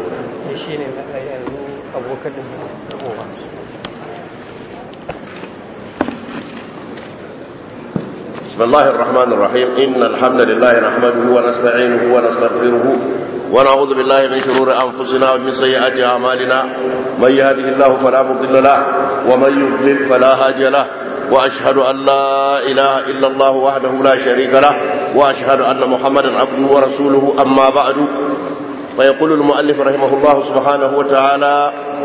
shi ne na yanzu abokan da ke kowa بسم الله الرحمن الرحيم إن الحمد لله نحمده ونستعينه ونستغفره ونعوذ بالله من شرور أنفسنا ومن سيئات أعمالنا من يهده الله فلا مضل له ومن يضلل فلا هادي له وأشهد أن لا إله إلا الله وحده لا شريك له وأشهد أن محمدا عبده ورسوله أما بعد فيقول المؤلف رحمه الله سبحانه وتعالى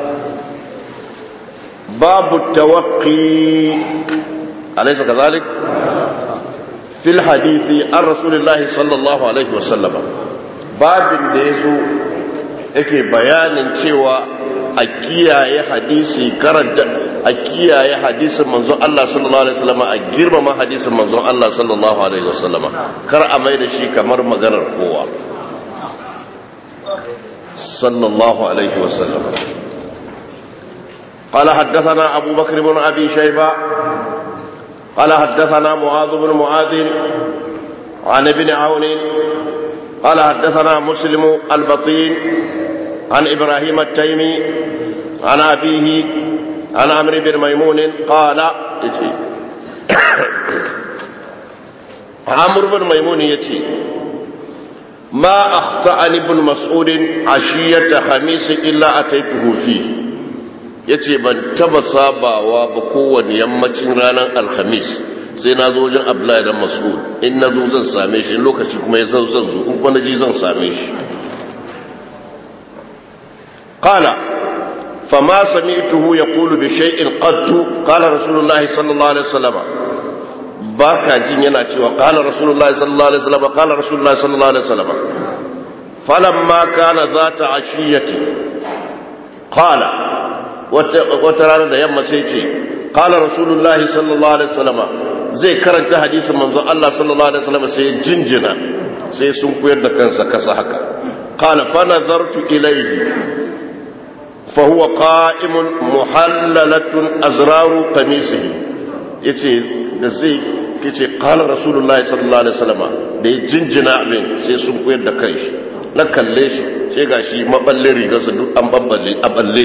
باب التوقي أليس كذلك؟ في الحديث عن رسول الله صلى الله عليه وسلم babin da ya zo yake bayanin cewa a kiyaye hadisi karanta a kiyaye hadisin manzon Allah sallallahu alaihi wasallam a girmama hadisin manzon Allah sallallahu alaihi wasallam kar a mai da shi kamar maganar kowa sallallahu alaihi wasallam قال حدثنا أبو بكر بن أبي شيبة قال حدثنا معاذ بن معاذ عن ابن عون قال حدثنا مسلم البطين عن إبراهيم التيمي عن أبيه عن عمرو بن ميمون قال عمرو بن ميمون يتي ما أخطأني ابن مسعود عشية خميس إلا أتيته فيه ya ce ban taba sabawa ba kowane yammacin ranar alhamis sai na zo wajen abdullahi dan mas'ud in na zo zan same shi in lokaci kuma ya zan zan zo in kuma na ji zan same shi qala fama sami'tuhu yaqulu bi shay'in qattu qala rasulullahi sallallahu alaihi wasallam baka jin yana cewa qala rasulullahi sallallahu alaihi wasallam qala rasulullahi sallallahu alaihi wasallam falamma kana zata ashiyati qala wata rana da yamma sai ce qala rasulullahi sallallahu alaihi wasallam zai karanta hadisin manzon Allah sallallahu alaihi wasallam sai jinjina sai sun koyar da kansa kasa haka qala fa nazartu ilayhi fa huwa qa'imun muhallalatun azraru qamisihi yace da zai yace qala rasulullahi sallallahu alaihi wasallam da ya jinjina abin sai sun koyar da kanshi na kalle shi sai gashi maballin rigarsa duk an babballe a balle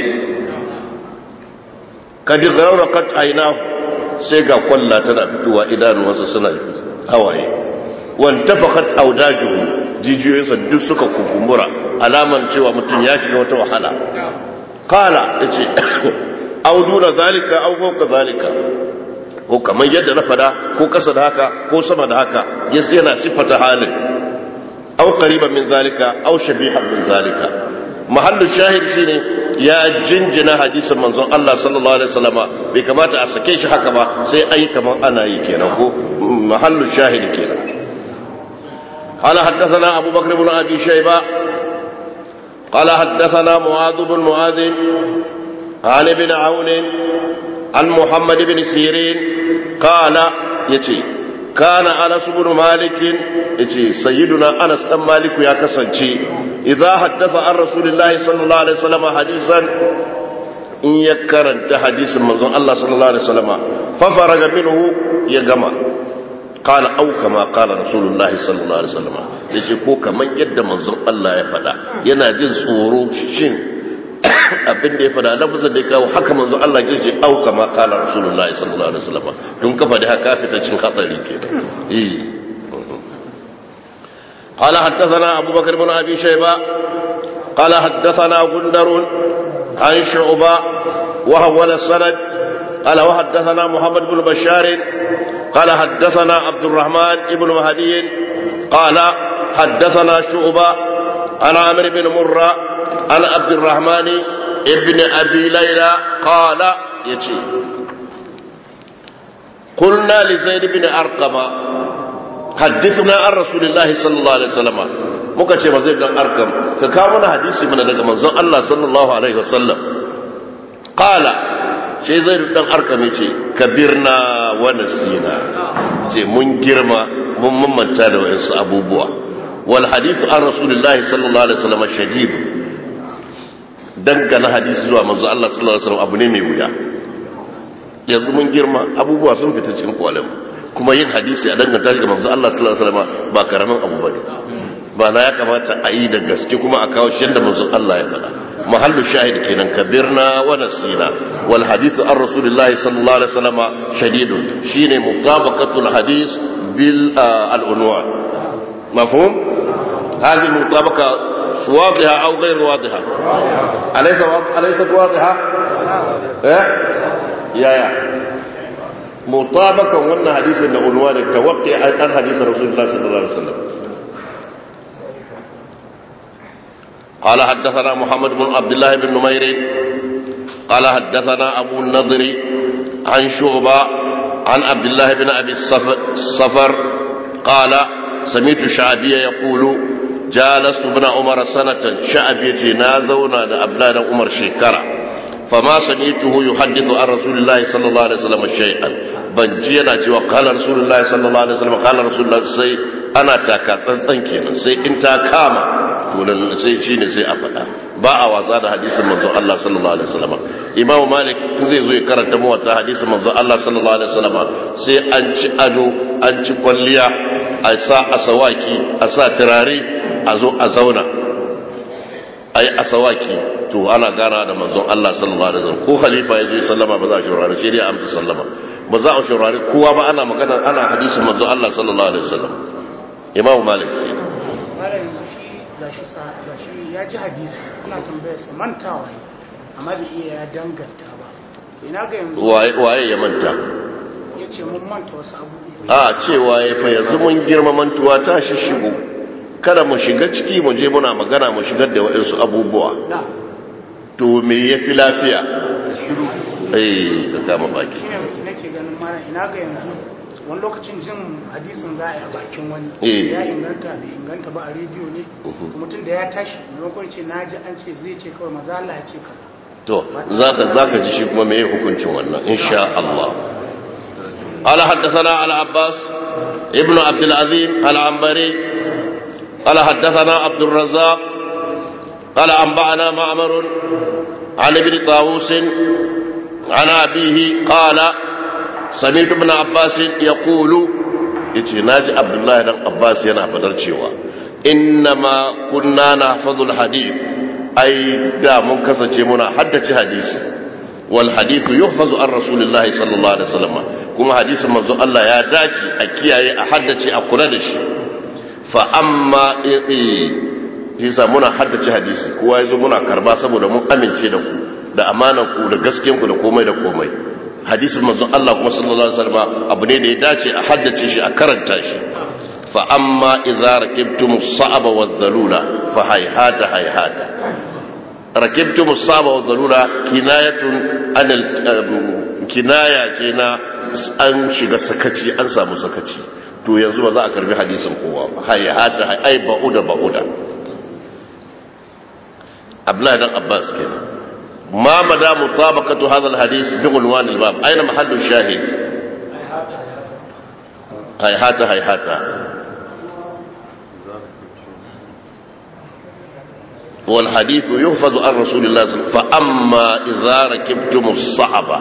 kadi kat aina sai ga kwalla tana fitowa idanuwansa suna hawaye wan tafakat audajuhu jijiyoyinsa duk suka kukumura alaman cewa mutum ya shiga wata wahala kala yace auduna zalika au fawqa zalika ko kamar yadda na fada ko kasa da haka ko sama da haka yas yana sifata halin au qariban min zalika au shabihan min zalika mahallu shahid shine ya jinjina hadisin manzon Allah sallallahu alaihi wasallama bai kamata a sake shi haka ba sai ai kaman ana yi kenan ko mahallu shahid kenan قال حدثنا أبو بكر بن أبي شيبة قال حدثنا معاذ بن معاذ عن ابن عون عن محمد بن سيرين قال يتي كان أنس بن مالك يتي سيدنا أنس بن مالك يا كسنتي إذا حدث عن رسول الله صلى الله عليه وسلم حديثا إن يكرنت حديث من الله صلى الله عليه وسلم ففرغ منه يجمع قال أو كما قال رسول الله صلى الله عليه وسلم yace ko kaman yadda manzon Allah ya faɗa yana jin tsoro shin abin da ya faɗa lafazin da ya kawo haka manzon Allah ya ce au kama qala rasulullahi sallallahu alaihi wasallam don kafa da haka fita cin hatsari ke eh قال حدثنا أبو بكر بن أبي شيبة قال حدثنا غندر عن شعبة وهو السند قال وحدثنا محمد بن بشار قال حدثنا عبد الرحمن بن مهدي قال حدثنا شعبة عن عامر بن مرة عن عبد الرحمن ابن أبي ليلى قال يتي قلنا لزيد بن أرقم حدثنا عن رسول الله صلى الله عليه وسلم muka ce mazai dan arkam ka kawo mana hadisi mana daga manzon Allah sallallahu alaihi wasallam qala sai zai dan arkam yace kabirna wa nasina ce mun girma mun mamanta da wayansu abubuwa wal hadithu an rasulillahi sallallahu alaihi wasallam shadid dangana hadisi zuwa manzon Allah sallallahu alaihi wasallam abu ne mai wuya yanzu mun girma abubuwa sun fita cikin kwalem kuma yin hadisi a danganta ga manzo Allah sallallahu alaihi wasallam ba karamin abu bane ba na ya kamata a yi da gaske kuma a kawo shi yadda manzon Allah ya faɗa mahallu shahid kenan kabirna wa nasina wal hadithu an rasulullah sallallahu alaihi wasallam shadidun shine mutabaqatul hadith bil al unwan mafhum هذه المطابقة واضحة أو غير واضحة أليس أليست واضحة إيه يا يا مطابقة وأن حديث العنوان التوقي عن حديث رسول الله صلى الله عليه وسلم قال حدثنا محمد بن عبد الله بن نمير قال حدثنا أبو النضر عن شعبة عن عبد الله بن أبي الصفر قال سمعت شعبية يقول جالست ابن عمر سنة شعبية نازونا لأبنان عمر شكرا فما سمعته يحدث عن رسول الله صلى الله عليه وسلم شيئا بنجينا cewa قال رسول الله صلى الله عليه وسلم قال رسول الله sai ana taka tsantsan kenan sai in ta kama to sai shine sai a faɗa ba a wasa da hadisin manzo Allah sallallahu alaihi wasallam Imam Malik zai zo ya karanta mu wata hadisin manzo Allah sallallahu alaihi wasallam sai an ci ado an ci kwalliya a sa asawaki a sa turare a zo a zauna ai asawaki to ana gana da manzon Allah sallallahu alaihi wasallam ko khalifa ya zo sallama ba za a shurare shi dai amsa sallama ba za a shurare kowa ba ana magana ana hadisin manzon Allah sallallahu alaihi wasallam Imam Malik malam shi gashi sa gashi ya ji hadisi ana tambayar sa mantawa ne amma bai iya ya danganta ba ina ga yanzu waye waye ya manta yace mun manta wasu abubuwa a cewa ya fa yanzu mun girma mantuwa ta shishigo kada mu shiga ciki mu je muna magana mu shigar da waɗansu abubuwa na to me ya fi lafiya eh da kama baki shine nake ganin malam ina ga yanzu wani lokacin jin hadisin za a yi a bakin wani Eh. ya inganta bai inganta ba a rediyo ne mutum da ya tashi maimakon ce na ji an ce zai ce kawai maza Allah ya ce ka to zaka zaka ji shi kuma me hukuncin wannan insha Allah قال حدثنا على عباس ابن عبد العظيم العنبري قال حدثنا عبد الرزاق قال أنبأنا معمر عن ابن طاووس عن أبيه قال سمعت ابن عباس يقول يتي ناجي عبد الله بن عباس ينا فدر cewa إنما كنا نحفظ الحديث أي دا من كسance muna haddace hadisi wal hadithu yuhfazu an rasulillahi sallallahu alaihi wasallam kuma hadisin manzo Allah ya dace a kiyaye a haddace a kula da shi fa amma shi sa muna haddace hadisi kowa yazo muna karba saboda mun amince da ku da amanan ku da gaskiyan ku da komai da komai hadisin manzo Allah kuma sallallahu alaihi wasallam abu ne da ya dace a haddace shi a karanta shi fa amma idza rakibtum as-sa'aba wadh-dhalula fa hayhata hayhata rakibtum as-sa'aba wadh-dhalula kinayatun anil kinaya ce na an shiga sakaci an samu sakaci to yanzu ba za a karbi hadisin kowa ba hayhata ai ba'uda ba'uda Abdullahi dan Abbas kenan ما مدى مطابقة هذا الحديث بعنوان الباب أين محل الشاهد هيهات هيهات والحديث يحفظ عن رسول الله صلى الله عليه وسلم فأما إذا ركبتم الصعبة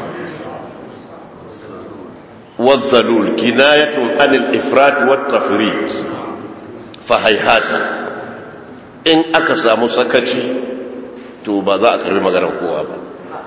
والذلول كناية عن الإفراط والتفريط فهيهات إن أكسى مسكتي to ba za a karbi maganar kowa ba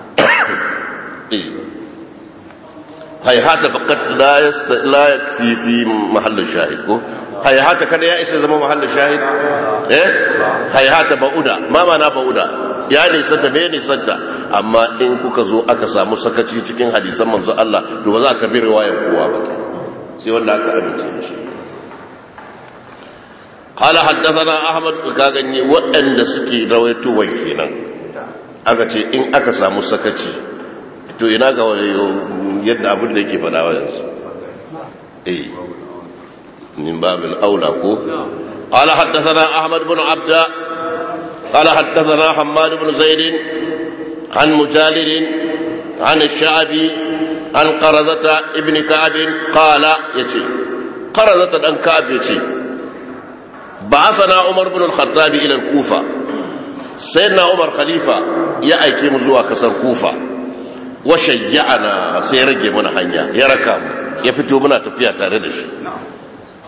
haihata fakat la yakfi fi mahallin shahid ko haihata kada ya isa zama mahallin shahid eh haihata ba'uda ma mana ba'uda ya nisanta me nisanta amma in kuka zo aka samu sakaci cikin hadisan manzo Allah to ba za a karbi riwayar kowa ba sai wanda aka amince da shi قال حدثنا احمد كاغني waɗanda suke rawaito kenan aka ce in aka samu sakaci to ina ga yadda abin da yake faɗa wa yanzu eh min babil aula ko قال حدثنا احمد بن عبد قال حدثنا حماد بن زيد عن مجالد عن الشعبي عن قرزة ابن كعب قال يتي قرزة ابن كعب يتي بعثنا عمر بن الخطاب إلى الكوفة سيدنا عمر خليفة يأيكي من زوا كسر كوفة وشيعنا سيرجي من حنيا يركام يفتو منا تفيا تاردش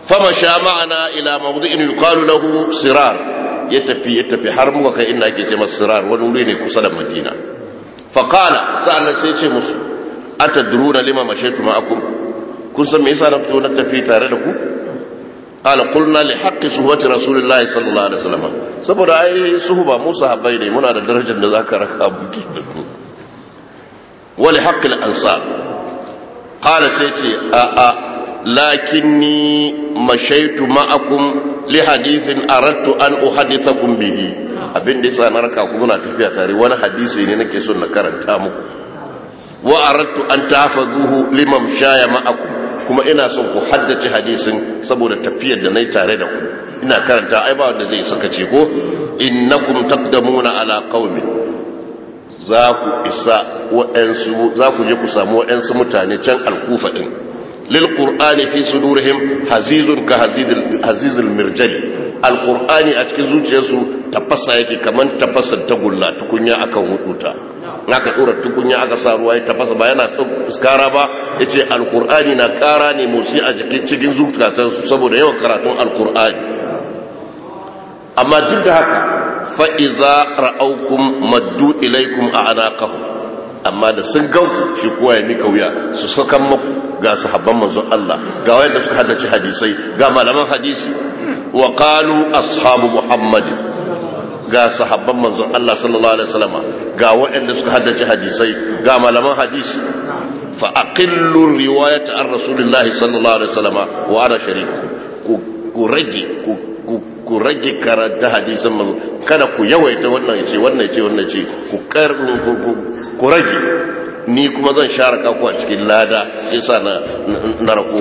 famasha ma'ana ila mawdu'in yuqalu lahu sirar ya tafi ya tafi har muka kai inda ake ce masa sirar wani wuri ne kusa da madina fa qala sa'an sai ce musu atadruna lima mashaitu ma'akum kun san me yasa na fito na tafi tare da ku qala qulna li haqqi suhbati rasulillahi sallallahu alaihi wasallam saboda ai suhba mu sahabbai ne muna da darajar da zaka raka buki wa li haqqi al-ansar qala sai ce a a lakinni mashaitu ma'akum li hadithin aradtu an uhaddithakum bihi abin da yasa na raka ku muna tafiya tare wani hadisi ne nake son na karanta muku wa aradtu an tahfazuhu liman shaya ma'akum kuma ina son ku haddace hadisin saboda tafiyar da nayi tare da ku ina karanta ai ba wanda zai saka ce ko innakum taqdamuna ala qaumin za ku isa wa'ansu za ku je ku samu wa'ansu mutane can alkufa din lil qur'ani fi sudurihim hazizun ka hazizil hazizil mirjali alqur'ani a cikin zuciyarsu tafasa yake kaman tafasar tagulla tukunya akan huduta naka dora tukunya aka sa ruwa ya tafasa ba yana iskara ba yace alqur'ani na kara ne motsi a jikin cikin zuciyarsu saboda yawan karatun alqur'ani amma duk da haka fa idza ra'awkum maddu ilaykum a'naqahum amma da sun gan shi kowa ya mika wuya su sakan muku ga sahabban manzon Allah ga wayanda suka haddace hadisai ga malaman hadisi wa qalu ashabu muhammad ga sahabban manzon Allah sallallahu alaihi wasallam ga wayanda suka haddace hadisai ga malaman hadisi fa aqillu riwayat an rasulillahi sallallahu alaihi wasallam wa ana shariku ku rage ku rage karanta hadisan manzo kada ku yawaita wannan ce wannan ce wannan ce ku kar ku rage ni kuma zan share ka ku a cikin lada shi yasa na na rako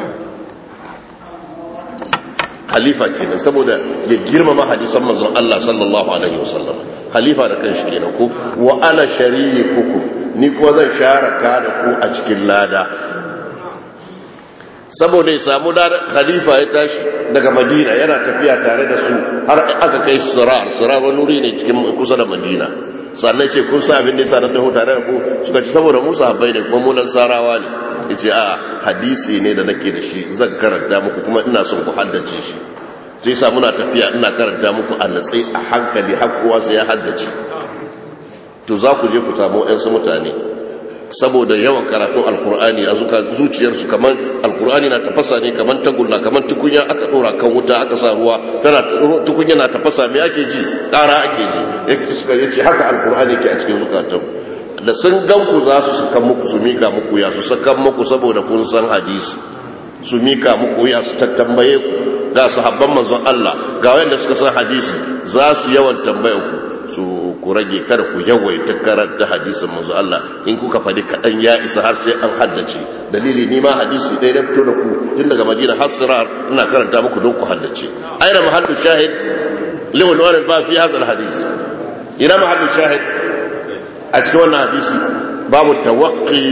khalifa kenan saboda ya girmama hadisan manzon Allah sallallahu alaihi wasallam khalifa da kanshi kenan ko wa ana shariikuku ni kuma zan share ka da ku a cikin lada saboda ya samu da khalifa ya tashi daga madina yana tafiya tare da su har aka kai sirar sirar wani wuri ne cikin kusa da madina sannan ce kun sa abin da yasa na taho tare da ku suka ce saboda musu habbai ne kuma munan sarawa ne yace a hadisi ne da nake da shi zan karanta muku kuma ina son ku haddace shi sai sa muna tafiya ina karanta muku a natsi a hankali har kowa sai ya haddace to za ku je ku samu 'yan mutane saboda yawan karatun alkur'ani a zuciyarsu kamar alkur'ani na tafasa ne kamar tagulla kamar tukunya aka dora kan wuta aka sa ruwa tana tukunya na tafasa me ake ji ƙara ake ji yake suka yace haka alkur'ani ke a cikin zukatan da sun gan ku za su saka muku su mika muku ya su saka muku saboda kun san hadisi su mika muku ya su tattambaye ku ga sahabban manzon Allah ga wanda suka san hadisi za su yawan tambaye ku su ku rage kada ku yawaita karanta hadisin manzo Allah in kuka fadi kadan ya isa har sai an haddace dalili ni ma hadisi dai na fito da ku tun daga Madina har Sirar ina karanta muku don ku haddace aina mahallu shahid lahu alwan ba fi hadha alhadith ina mahallu shahid a cikin wannan hadisi babu tawaqqi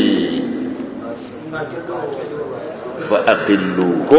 fa aqillu ko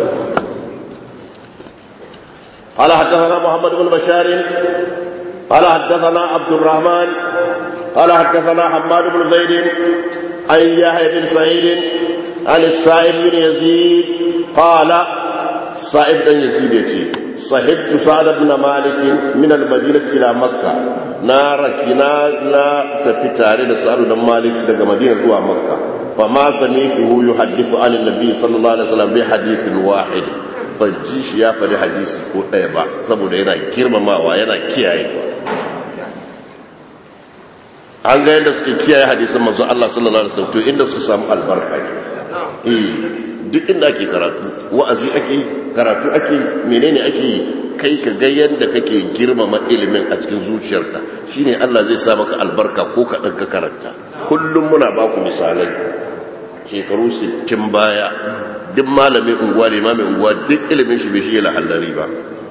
قال حدثنا محمد بن بشار قال حدثنا عبد الرحمن قال حدثنا حماد بن زيد عن يحيى بن سعيد عن السائب بن يزيد قال سائب بن يزيد يتي صحبت سعد بن مالك من المدينة إلى مكة نارك لا تفتار سعد بن مالك دقى مدينة زوى مكة فما سمعته يحدث عن النبي صلى الله عليه وسلم بحديث واحد ban ji shi ya faɗi hadisi ko ɗaya ba saboda yana girmamawa yana kiyaye an ga yadda suke kiyaye hadisan manzo Allah sallallahu alaihi wasallam to inda suka samu albarka eh duk inda ake karatu wa'azi ake karatu ake menene ake kai ka ga yadda kake girmama ilimin a cikin zuciyarka shine Allah zai sa maka albarka ko ka ka karanta kullum muna ba ku misalai shekaru 60 baya duk malamin unguwa ne mai unguwa duk ilimin shi bai shi lahallari ba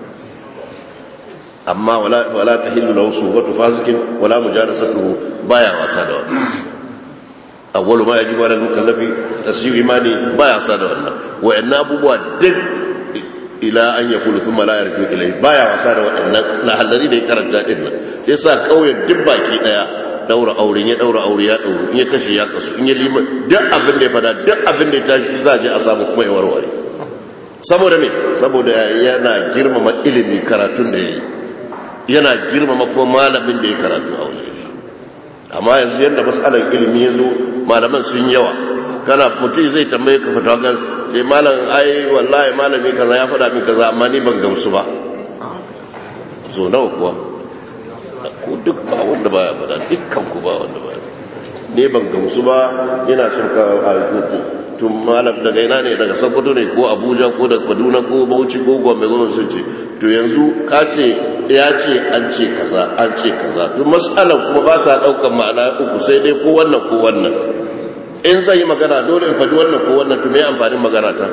amma wala ta hillu lahu suhbatu fasikin wala mujalasatuhu baya wasa da wannan awwalu ma yajibu ala al-mukallafi tasyiu imani baya wasa da wannan wa'annan abubuwa duk ila an yakulu thumma la yarju ilai baya wasa da waɗannan lahallari da ya karanta din nan sai sa kauyen duk baki daya daura aure ya daura aure ya dauru in ya kashe ya kasu in ya lima duk abin da ya fada duk abin da ya tashi za a je a samu kuma ya warware saboda me saboda yana girmama ilimi karatun da yayi yana girmama kuma malamin da ya karatu a wajen amma yanzu yadda matsalar ilimi ya zo malaman sun yawa kana mutum zai tambaye ka fata kan sai malam ai wallahi malami kaza ya faɗa min kaza amma ni ban gamsu ba so nawa kuwa ko duk ba wanda baya faɗa dukkan ku ba wanda baya ne ban gamsu ba ina son ka tun malam daga ina ne daga sokoto ne ko abuja ko daga kaduna ko bauchi ko gombe gombe sun ce to yanzu ka ce ya ce an ce kaza an ce kaza to mas'alan kuma ba ta daukan ma'ana uku sai dai ko wannan ko wannan in zai yi magana dole in faɗi wannan ko wannan to me amfanin magana ta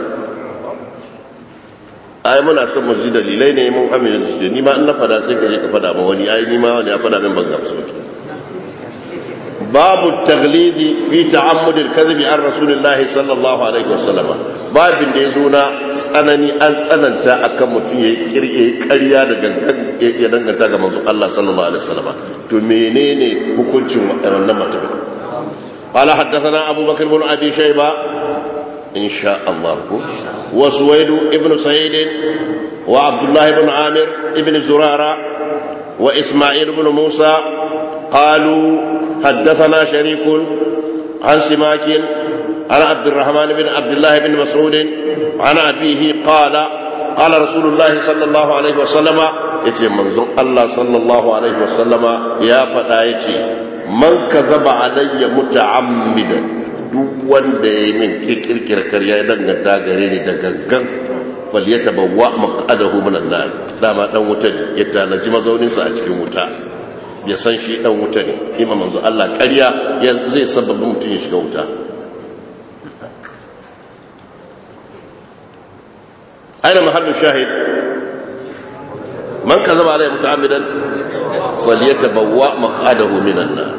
ai muna son mu ji dalilai ne mun amince da ni ma in na fada sai ka je ka fada ma wani ai ni ma wani ya fada min ban gamsu باب التغليظ في تعمد الكذب عن رسول الله صلى الله عليه وسلم باب da yazo na tsanani an tsananta akan mutum ya kirye ƙarya da gangan ya danganta ga manzo Allah sallallahu alaihi wasallam to menene hukuncin wannan mutum قال حدثنا أبو بكر بن أبي شيبة إن شاء الله وسويد ابن سعيد وعبد الله بن عامر ابن زرارة وإسماعيل بن موسى قالوا حدثنا شريك عن سماك عن عبد الرحمن بن عبد الله بن مسعود عن أبيه قال قال رسول الله صلى الله عليه وسلم يتي منظر الله صلى الله عليه وسلم يا فتايتي من كذب علي متعمدا duk wanda ya yi min kirkirkir karya ya danganta gare ni da gangan falyata bawa maqadahu minan nar dama dan wuta ne ya tanaji mazauninsa a cikin wuta ya san shi dan wuta ne ima manzo Allah ƙarya zai sababin mutum ya shiga wuta aina mahallu shahid man kazaba alai muta'ammidan falyatabawwa maq'adahu minan nar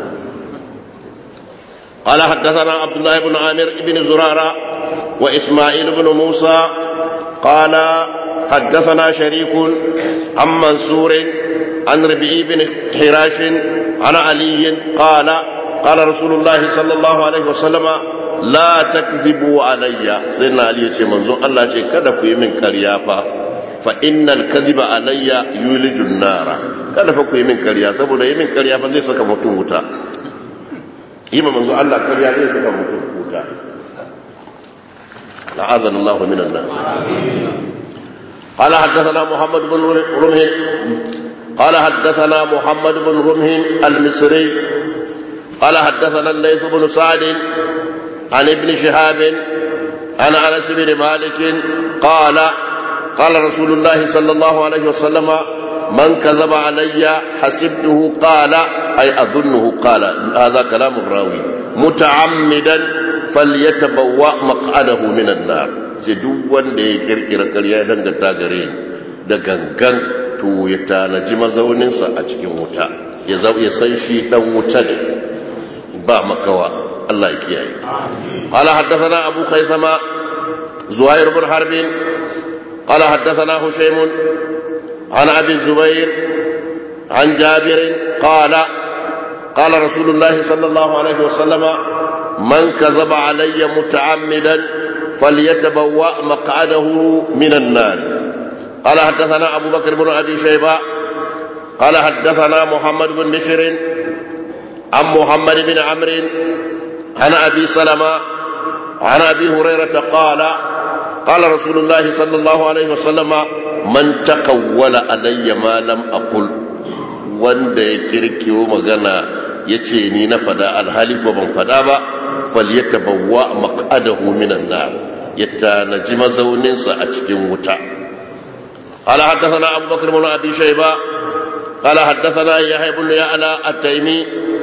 قال حدثنا عبد الله بن عامر بن زرارة وإسماعيل بن موسى قال حدثنا شريك عن منصور عن ربيع بن حراش عن علي قال قال رسول الله صلى الله عليه وسلم لا تكذبوا علي سيدنا علي يقول منظور الله يقول كذا في من كريافة فإن الكذب علي يولج النار كذا في من كريافة سبب من كريافة زي سكا متوتا إما منظور الله كريافة زي سكا متوتا لعاذنا الله من النار قال حدثنا محمد بن رمح قال حدثنا محمد بن رمح المصري قال حدثنا الليث بن سعد عن ابن شهاب عن انس بن مالك قال قال رسول الله صلى الله عليه وسلم من كذب علي حسبته قال اي اظنه قال هذا كلام الراوي متعمدا فليتبوأ مقعده من النار ce duk wanda ya kirkira karya ya danganta gare ni da gangan to ya tanaji mazauninsa a cikin wuta ya san shi dan wuta ne ba makawa Allah ya kiyaye qala haddathana abu khaisama zuhair bin harb qala haddathana hushaym an abi zubair an jabir qala qala rasulullah sallallahu alaihi wasallam man kazaba alayya muta'ammidan فليتبوأ مقعده من النار قال حدثنا أبو بكر بن أبي شيبة قال حدثنا محمد بن بشر عن محمد بن عمرو عن أبي سلمة عن أبي هريرة قال قال رسول الله صلى الله عليه وسلم من تقول علي ما لم أقل wanda ya kirkiyo magana ya ce ni na fada alhali ko ban fada ba falyatabawwa maq'adahu minan nar ya tanaji mazauninsa a cikin wuta قال حدثنا أبو بكر بن أبي شيبة قال حدثنا يحيى بن يعلى التيمي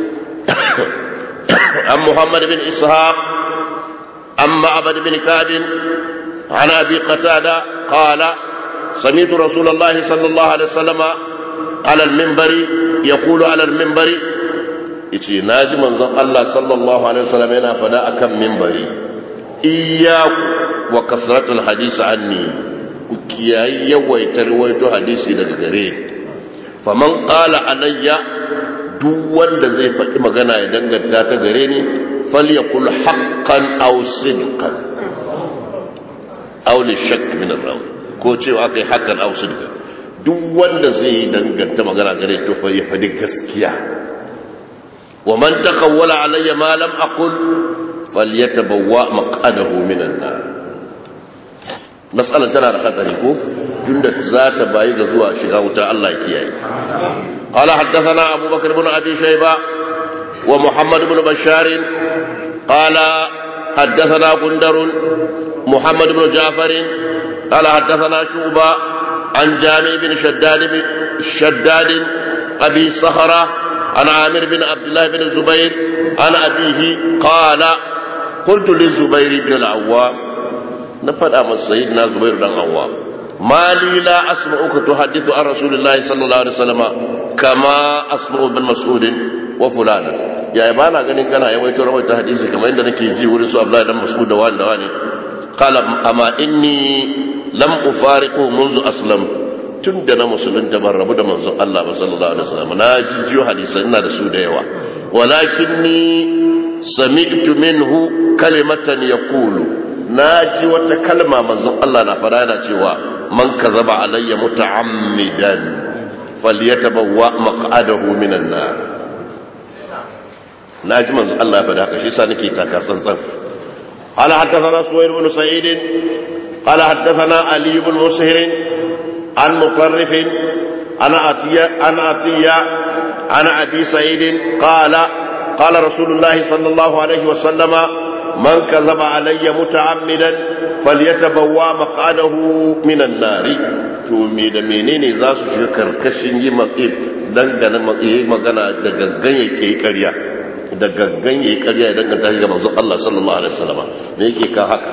عن محمد بن إسحاق عن معبد بن كعب عن أبي قتادة قال سمعت رسول الله صلى الله عليه وسلم على المنبر يقول على المنبر yace na ji manzon Allah sallallahu alaihi wasallam yana fada akan mimbari iyyaku wa kasratul hadisi anni ku kiyayi yawaita rawaito hadisi daga gare faman qala alayya duk wanda zai faɗi magana ya danganta ta gare ni falyakul haqqan aw sidqan auli shak min rawi ko cewa kai hakan aw sidqa duk wanda zai danganta magana gare to fa ya fadi gaskiya wa man taqawwala alayya ma lam aqul falyatabawwa maq'adahu minan nar matsalar tana da hatsari ko tunda za ta bayi ga zuwa shiga wuta Allah ya kiyaye qala haddathana abubakar ibn abi shayba wa muhammad ibn bashar qala haddathana gundar muhammad ibn ja'far qala haddathana shuba an jami bin shaddad bin shaddad abi sahra عن عامر بن عبد الله بن الزبير عن أبيه قال قلت للزبير بن العوام na faɗa masa sayyid na zubairu dan awwa mali la asma'uka tuhaddithu an rasulillahi sallallahu alaihi wasallam kama asma'u bin mas'ud wa fulan ya ba na ganin kana yawaito rawaita hadisi kamar inda nake ji wurin su abdullahi dan mas'ud da wani da wani qala amma inni lam ufariqu منذ aslamtu tun da na musulunta ban rabu da manzon Allah ba sallallahu alaihi wasallam na jijiyo hadisan ina da su da yawa walakinni sami'tu minhu kalimatan yaqulu na ji wata kalma manzon Allah na fara yana cewa man kazaba alayya muta'ammidan falyatabawwa maq'adahu minan nar na ji manzon Allah ya fada haka shi sa nake taka tsantsan قال حدثنا سوير بن سعيد قال حدثنا علي بن مسهر عن مطرف عن عطية عن عطية عن أبي سعيد قال قال رسول الله صلى الله عليه وسلم من كذب علي متعمدا فليتبوى مقعده من النار to me da menene za su shiga karkashin yi dangane yi magana da gangan yake karya da gangan yake karya ya danganta shi ga manzon Allah sallallahu alaihi wasallam me yake ka haka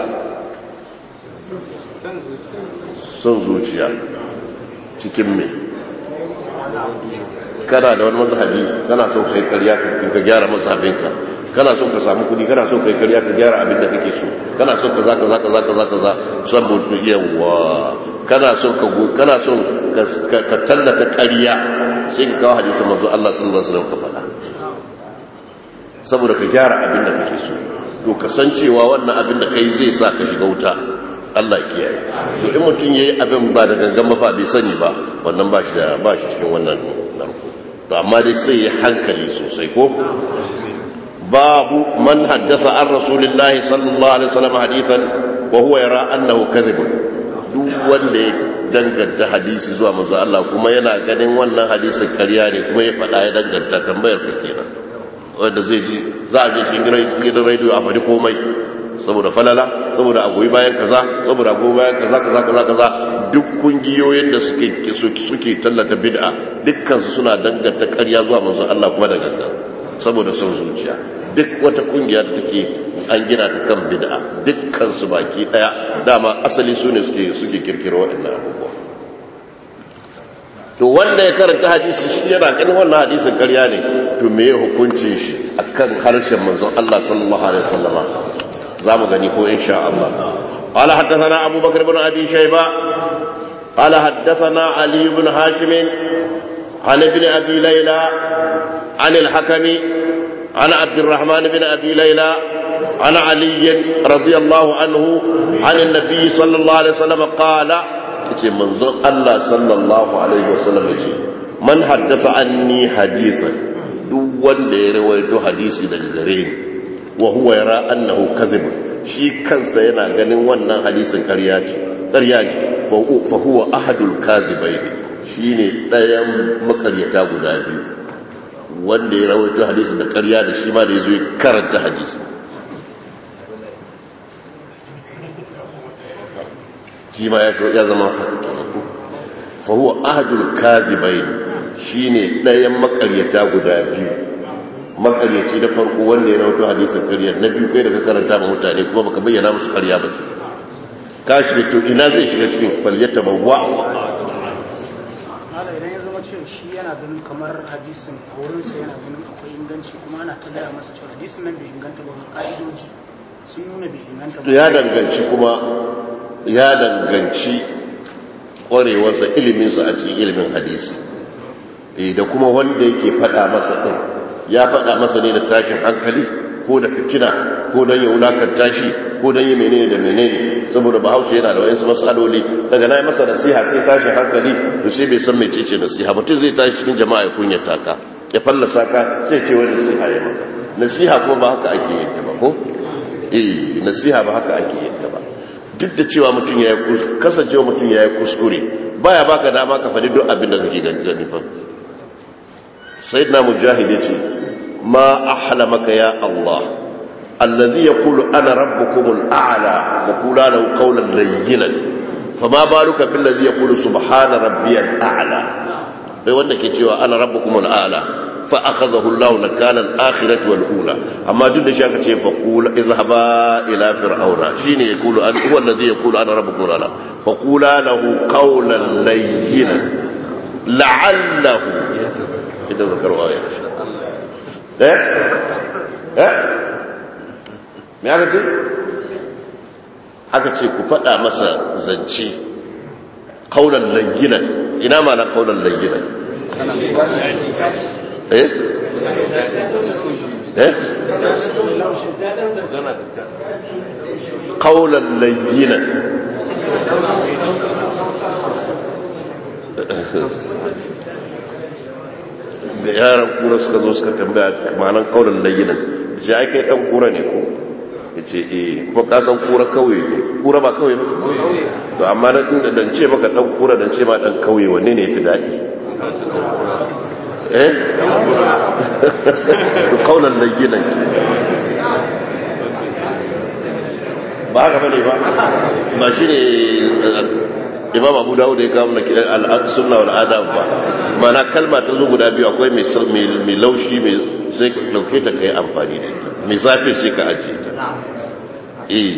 son zuciya cikin me kana da wani mazhabi kana so kai karya ka gyara mazhabinka kana so ka samu kudi kana so kai karya ka gyara abin da kake so kana so ka zaka zaka zaka zaka za saboda yawa kana so ka kana so ka tallata karya sai ka kawo hadisin manzo Allah sallallahu alaihi wasallam ka faɗa saboda ka gyara abin da kake so to kasancewa wannan abin da kai zai sa ka shiga wuta Allah kiyaye to in mutum yayi abin ba da gangan mafa bai sani ba wannan ba shi da ba shi cikin wannan narko to amma dai sai ya hankali sosai ko babu man haddatha an rasulillahi sallallahu alaihi wasallam hadithan wa huwa yara annahu kadhib duk wanda ya danganta hadisi zuwa manzo Allah kuma yana ganin wannan hadisin ƙarya ne kuma ya faɗa ya danganta tambayar ka kenan wanda zai ji za a je cikin gidan radio a faɗi komai saboda falala saboda a goyi bayan kaza saboda a goyi bayan kaza kaza kaza kaza duk kungiyoyin da suke suke tallata bid'a dukkan su suna danganta ƙarya zuwa manzo Allah kuma da gangan saboda son zuciya duk wata kungiya da take an gina ta kan bid'a dukkan su baki daya dama asali su ne suke suke kirkiro waɗannan abubuwa to wanda ya karanta hadisi shi yana ganin wannan hadisin ƙarya ne to me hukuncin shi akan harshen manzon Allah sallallahu alaihi wasallama za mu gani ko insha Allah قال حدثنا أبو بكر بن أبي شيبة قال حدثنا علي بن هاشم عن ابن أبي ليلى عن الحكم عن عبد الرحمن بن أبي ليلى عن علي رضي الله عنه عن النبي صلى الله عليه وسلم قال منظر الله صلى الله عليه وسلم من حدث عني حديثا duk wanda ya rawaito hadisi daga gare ni wa huwa yara annahu kadhib shi kansa yana ganin wannan hadisin ƙarya ce ƙarya ne fa huwa ahadul kadhibain shine ɗayan makaryata guda biyu wanda ya rawaito hadisin da ƙarya da shi ma da yazo ya karanta hadisi shi ma ya ya zama fa huwa ahadul kadhibain shine ɗayan makaryata guda biyu makaryaci da farko wanda ya rawato hadisin ƙarya na biyu kai da ka karanta ma mutane kuma baka bayyana musu ƙarya ba ka shi to ina zai shiga cikin falyata bawwa mala idan ya zama cewa shi yana ganin kamar hadisin a wurinsa yana ganin akwai inganci kuma ana ta gaya masa cewa hadisin nan bai inganta ba ka'idoji sun nuna bai inganta ba to ya danganci kuma ya danganci ƙwarewarsa iliminsa a cikin ilimin hadisi da kuma wanda yake faɗa masa ɗin ya faɗa masa ne da tashin hankali ko da fitina ko don ya wulakanta shi ko don yi menene da menene saboda bahaushe yana da wayansu matsaloli daga na yi masa nasiha sai tashi hankali to sai bai san mece ce nasiha mutum zai tashi cikin jama'a ya kunyata ka ya fallasa ka sai ce wani nasiha ya maka nasiha kuma ba haka ake yin ta ba ko eh nasiha ba haka ake yin ta ba duk da cewa mutum ya yi kasancewa mutum ya yi kuskure baya baka dama ka faɗi duk abin da kake gani fa sayyidina mujahid yace ma ahlamaka ya allah alladhi yaqulu ana rabbukumul a'la wa qula lahu qawlan layyinan fama baluka bil ladhi yaqulu subhana rabbiyal a'la bai wanda ke cewa ana rabbukumul a'la fa akhadhahu allah nakala al akhirati wal ula amma duk da shi aka ce fa qula izhaba ila fir'auna shine yaqulu an huwa alladhi yaqulu ana rabbukumul a'la fa qula lahu qawlan layyinan la'allahu idan zakarwa ya eh eh me aka ce aka ce ku faɗa masa zance kaunan langinan ina ma na kaunan langinan eh eh kaunan langinan da yaran kura suka zo suka tambaya manan kaunan layinan shi ai kai dan kura ne ko yace eh kuma ka san kura kauye ne kura ba kauye ba to amma na din dan ce maka dan kura dan ce ma dan kauye wanne ne yafi dadi eh to kaunan layinan ke ba haka bane ba ba shine imam abu dawud ya kawo na sunna wal adab ba mana kalma ta zo guda biyu akwai mai laushi mai sai ka dauke ta kai amfani da ita mai zafi sai ka ajiye ta eh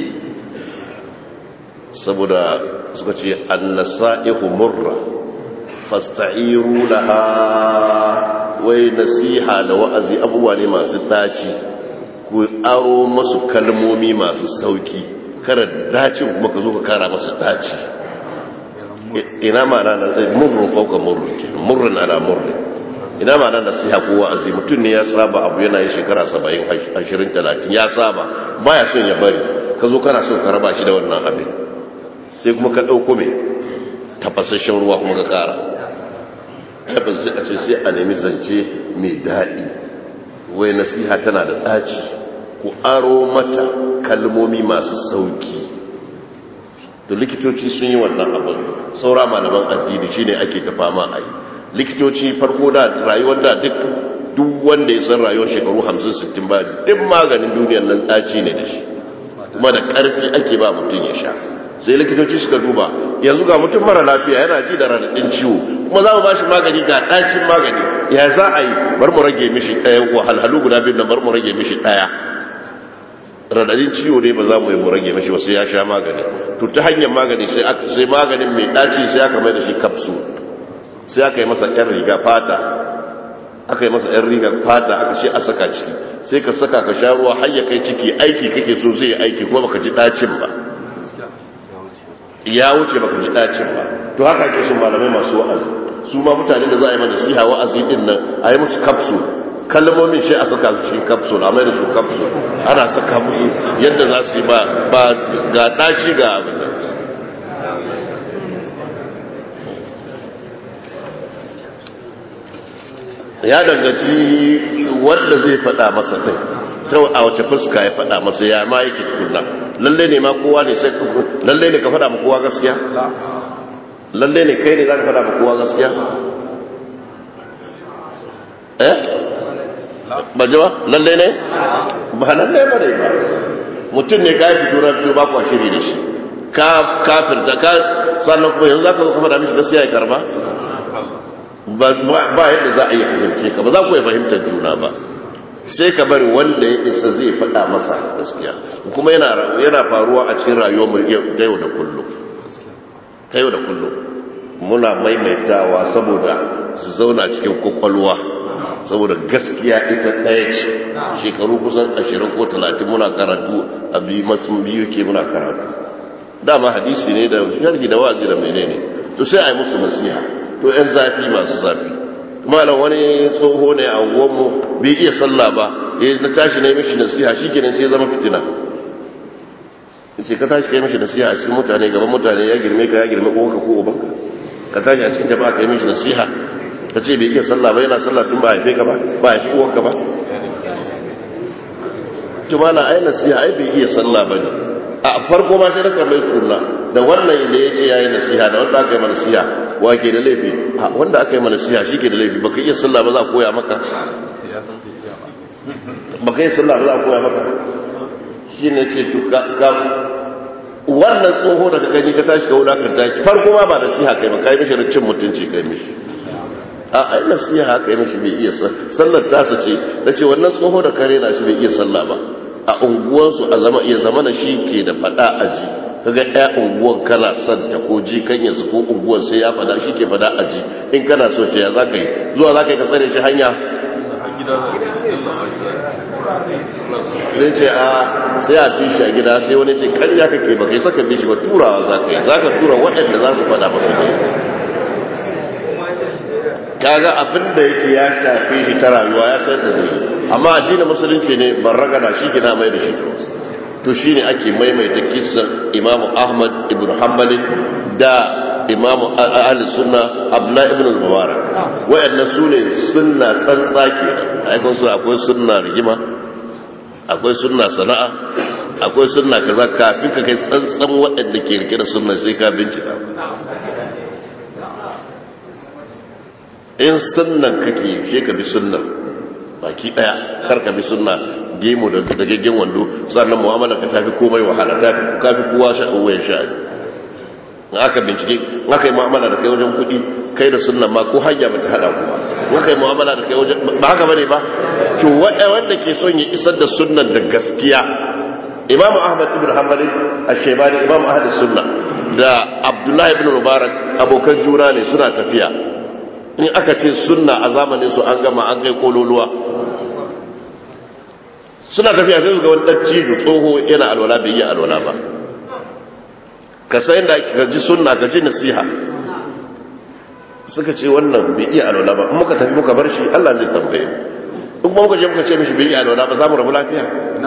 saboda suka ce annasa'ihu murra fasta'iru laha wai nasiha da wa'azi abubuwa ne masu daci ku aro masu kalmomi masu sauki kara dacin kuma ka zo ka kara masa daci ina ma'ana na murrun fauka murrun ke murrun ala murrun ina ma'ana nasiha ko wa'azi mutum ne ya saba abu yana yi shekara 70 20 30 ya saba baya son ya bari ka zo kana son ka raba shi da wannan abin sai kuma ka dauko me tafasasshen ruwa kuma ka kara tabbas sai a ce sai a nemi zance mai daɗi wai nasiha tana da ɗaci ku aro mata kalmomi masu sauki da likitoci sun yi wannan abin saura malaman addini shine ake ta fama a yi likitoci farko da rayuwar da duk duk wanda ya san rayuwar shekaru 50-60 ba duk maganin duniyar nan ɗaci ne da shi kuma da ƙarfi ake ba mutum ya sha sai likitoci suka duba yanzu ga mutum mara lafiya yana ji da raɗaɗin ciwo kuma za mu ba shi magani ga ɗacin magani ya za a yi bar mu rage mishi ɗaya wahalhalu guda biyu nan bar mu rage mishi ɗaya radadin ciwo ne ba za mu yi mu rage mashi ba sai ya sha magani to ta hanyar magani sai maganin mai ɗaci sai aka mai da shi kapsu sai aka yi masa yan riga fata aka yi masa yan riga fata aka ce a saka ciki sai ka saka ka sha ruwa har ya kai ciki aiki kake so zai aiki kuma baka ji ɗacin ba ya wuce baka ji ɗacin ba to haka ake so malamai masu wa'azi su ma mutane da za a yi mana siha wa'azi din nan a yi musu kapsu kalmomin shi a saka su cikin capsule a mai da su capsule ana saka musu yadda za su yi ba ga ɗaci ga abin da ya dangaci wanda zai faɗa masa kai ta a wace fuska ya faɗa masa ya ma yake tukunna lalle ne ma kowa ne sai lalle ne ka faɗa ma kowa gaskiya lalle ne kai ne za ka faɗa ma kowa gaskiya eh ba jawa lalle ne ba lalle ba ne ba mutum ne ka yi fito na fito ba kwa shiri da shi ka kafirta ka sannan kuma yanzu za ka zo ka faɗa mishi gaskiya ya karba ba yadda za a yi fahimce ka ba za ku yi fahimtar juna ba sai ka bari wanda ya isa zai faɗa masa gaskiya kuma yana faruwa a cikin rayuwar mu ta yau da kullum ta yau da kullum muna maimaitawa saboda su zauna cikin kwakwalwa saboda gaskiya ita ɗaya ce shekaru kusan ashirin ko talatin muna karatu a biyu matsun biyu ke muna karatu dama hadisi ne da sharhi da wazi da menene to sai a yi musu nasiha to yan zafi masu zafi malam wani tsoho ne a unguwanmu bai iya sallah ba ya na tashi na yi mishi nasiha shi kenan sai ya zama fitina yace ka tashi kai mishi nasiha a cikin mutane gaban mutane ya girme ka ya girme ko ka ko ubanka ka tashi a cikin jama'a kai mishi nasiha ka ce bai iya sallah ba yana sallah tun ba haife ka ba ba haifi uwanka ba to mala ai nasiha ai bai iya sallah ba ne a farko ma sai raka mai sunna da wannan da ya ce ya yi nasiha da wanda aka yi mana nasiha wa ke da laifi wanda aka yi mana nasiha shi ke da laifi baka iya sallah ba za a koya maka baka iya sallah ba za a koya maka shi ne ce to ka wannan tsoho da ka gani ka tashi ka wulakanta shi farko ma ba nasiha kai ba kai mishi cin mutunci kai mishi a ai nasiha kai mishi bai iya sallar tasa ce da ce wannan tsoho da kare na shi bai iya sallah ba a unguwansu a zama iya zama na shi ke da fada aji kaga ɗaya unguwan kana son ta ko ji kan yanzu ko unguwan sai ya fada shi ke fada aji in kana so ta ya za ka yi zuwa za ka yi ka tsare shi hanya zai ce a sai a fi shi a gida sai wani ce karya kake ba kai saka bishi ba turawa za ka yi za ka tura waɗanda za su fada masa ne kaga abin da yake ya shafi shi ta rayuwa ya sayar da zai amma addinin musulunci ne ban ragana shi gina mai da shi to shi ne ake maimaita kisan imamu ahmad ibn hanbalin da imamu ahli sunna abdullahi ibn al-mubarak wayannan su ne sunna tsantsa ke aikon su akwai sunna rigima akwai sunna sana'a akwai sunna kaza kafin ka kai tsantsan waɗanda ke rike da sunna sai ka bincika in sunnan kake she ka bi sunnan baki daya kar ka bi sunna gemu da dagaggen wando sannan mu'amala ka tafi komai wahala tafi kafi kowa sha uwayen sha in aka bincike in aka yi mu'amala da kai wajen kuɗi kai da sunnan ma ko hanya ba ta hada ku ba in aka yi mu'amala da kai wajen ba haka bane ba to wanda ke son ya isar da sunnan da gaskiya imam ahmad ibn hanbali ash-shaybani imam ahli sunna da abdullahi ibn mubarak abokan juna ne suna tafiya in aka ce sunna a zamanin su an gama an kai kololuwa suna tafiya sai su ga wani dan cijo tsoho yana alwala bai yi alwala ba ka san da ka ji sunna ka ji nasiha suka ce wannan bai iya alwala ba in muka tafi muka bar shi Allah zai tambaye mu in kuma muka je muka ce mishi bai iya alwala ba za mu rabu lafiya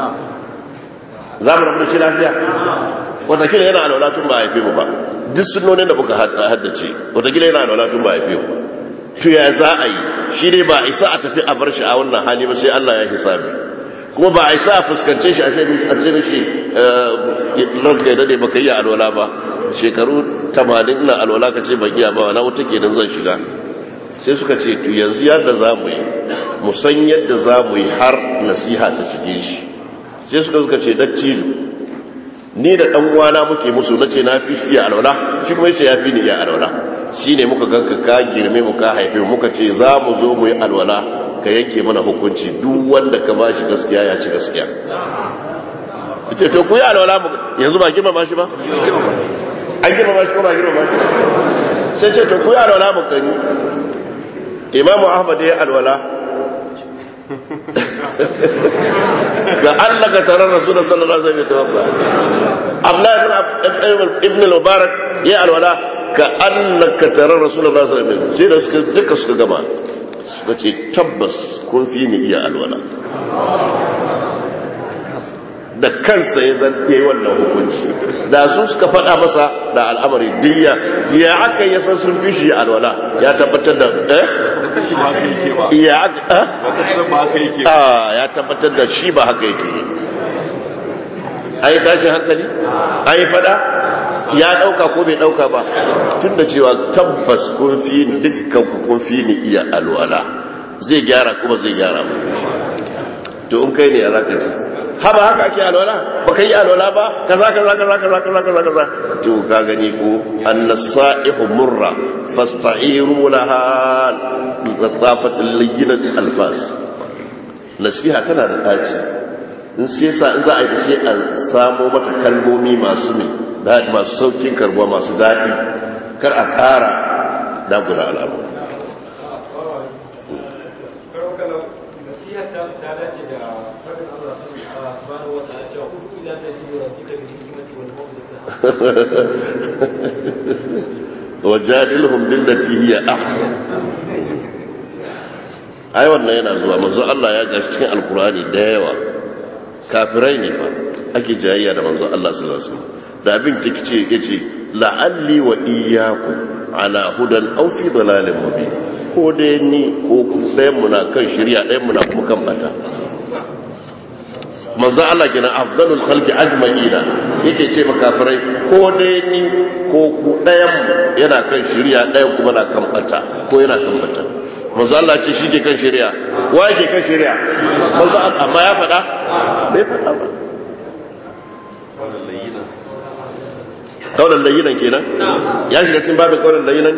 za mu rabu da shi lafiya watakila yana alwala tun ba haife mu ba duk sunnonin da muka haddace watakila yana alwala tun ba haife mu ba to ya za a yi shi ne ba a isa a tafi a bar shi a wannan hali ba sai Allah ya hisabi kuma ba a isa a fuskance shi a ce mishi ranka ya dade baka yi alwala ba shekaru 80 ina alwala ka ce ban iya ba na wuta kenan zan shiga sai suka ce to yanzu yadda za mu yi mu san yadda za mu yi har nasiha ta shige shi sai suka suka ce dattijo ni da dan uwana muke musu nace na fi iya alwala shi kuma yace ya fi ni iya alwala shine muka ganka ka girme mu ka haife muka ce za mu zo mu yi alwala ka yanke mana hukunci duk wanda ka bashi gaskiya ya ci gaskiya ce to ku yi alwala mu yanzu ba girma ba shi ba an girma ba shi ko ba girma ba shi sai ce to ku yi alwala mu gani imamu ahmad ya alwala ga annaka tarar rasulullah sallallahu alaihi wasallam tawaffa abdullah ibn al-mubarak ya alwala ka annaka tarar rasulullah sallallahu alaihi wasallam sai da suka duka suka gama suka ce tabbas kun fi ni iya alwala da kansa ya zan yi wannan hukunci da su suka faɗa masa da al'amari diya ya aka yi san sun fi shi alwala ya tabbatar da eh ya aka ya tabbatar da shi ba haka yake an yi tashi hankali an yi faɗa ya ɗauka ko bai ɗauka ba tun da cewa tabbas kun fi ni dukkan kun fi ni iya alwala zai gyara kuma zai gyara to in kai ne ya zaka ce haba haka ake alwala ba ka yi alwala ba kaza kaza kaza kaza kaza kaza kaza to ka gani ko annasa'ihu murra fasta'iru laha latafat layyinat alfas nasiha tana da daci in sai sa in za a yi sai a samo mata kalmomi masu mai daɗi masu saukin karbuwa masu daɗi kar a ƙara dagula al'amura wajadilhum billati hiya ahsan ai wannan yana zuwa manzo Allah ya gashi cikin alkurani da yawa kafirai ne fa ake jayayya da manzon Allah sallallahu alaihi wasallam da abin tikice yace la'alli wa iyyakum ala hudan aw fi dalalin mubin ko dai ni ko ɗayan mu na kan shirya ɗayan mu na kuma kan bata manzo Allah kenan afdalul khalqi ajma'ina yake ce makafirai ko dai ni ko ku ɗayan mu yana kan shirya ɗayan kuma na kan bata ko yana kan bata manzo Allah ce shi ke kan shirya wa yake kan shirya manzo amma ya faɗa bai faɗa ba kaulan layinan kenan ya shiga cikin babin kaulan layinan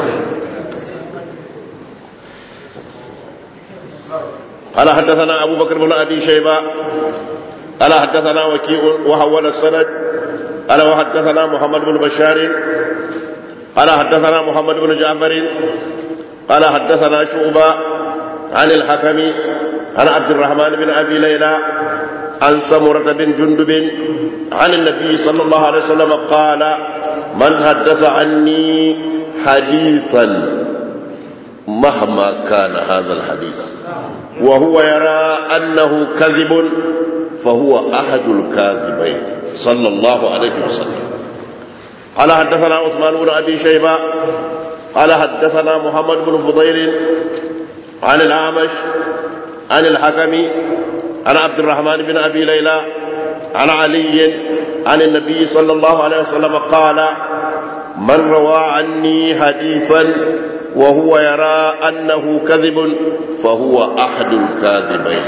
قال حدثنا أبو بكر بن أبي شيبة قال حدثنا وكيء وحول السند قال وحدثنا محمد بن بشار قال حدثنا محمد بن جعفر قال حدثنا شعبة عن الحكم عن عبد الرحمن بن أبي ليلى عن سمرة بن جندب عن النبي صلى الله عليه وسلم قال من حدث عني حديثا مهما كان هذا الحديث وهو يرى أنه كذب فهو أحد الكاذبين صلى الله عليه وسلم قال حدثنا عثمان بن أبي شيبة قال حدثنا محمد بن فضيل عن الأعمش عن الحكم عن عبد الرحمن بن أبي ليلى عن علي عن النبي صلى الله عليه وسلم قال من روى عني حديثا وهو يرى أنه كذب فهو أحد الكاذبين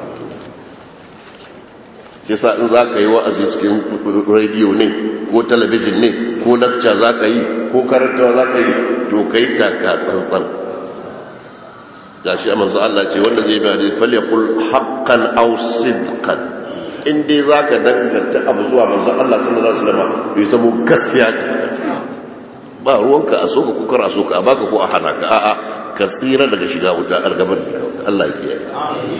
yasa in za ka yi wa'azi cikin rediyo ne ko talabijin ne ko lakca za ka yi ko karantawa za ka yi to ka yi taka tsantsan ga shi a manzo Allah ce wanda zai bi hadisi falyakul haqqan aw sidqan in dai za ka danganta abu zuwa manzo Allah sallallahu alaihi wasallam to ya zama gaskiya ba ruwanka a soka ko kar a soka a baka ko a hana ka a'a ka tsira daga shiga wuta algabar Allah ya kiyaye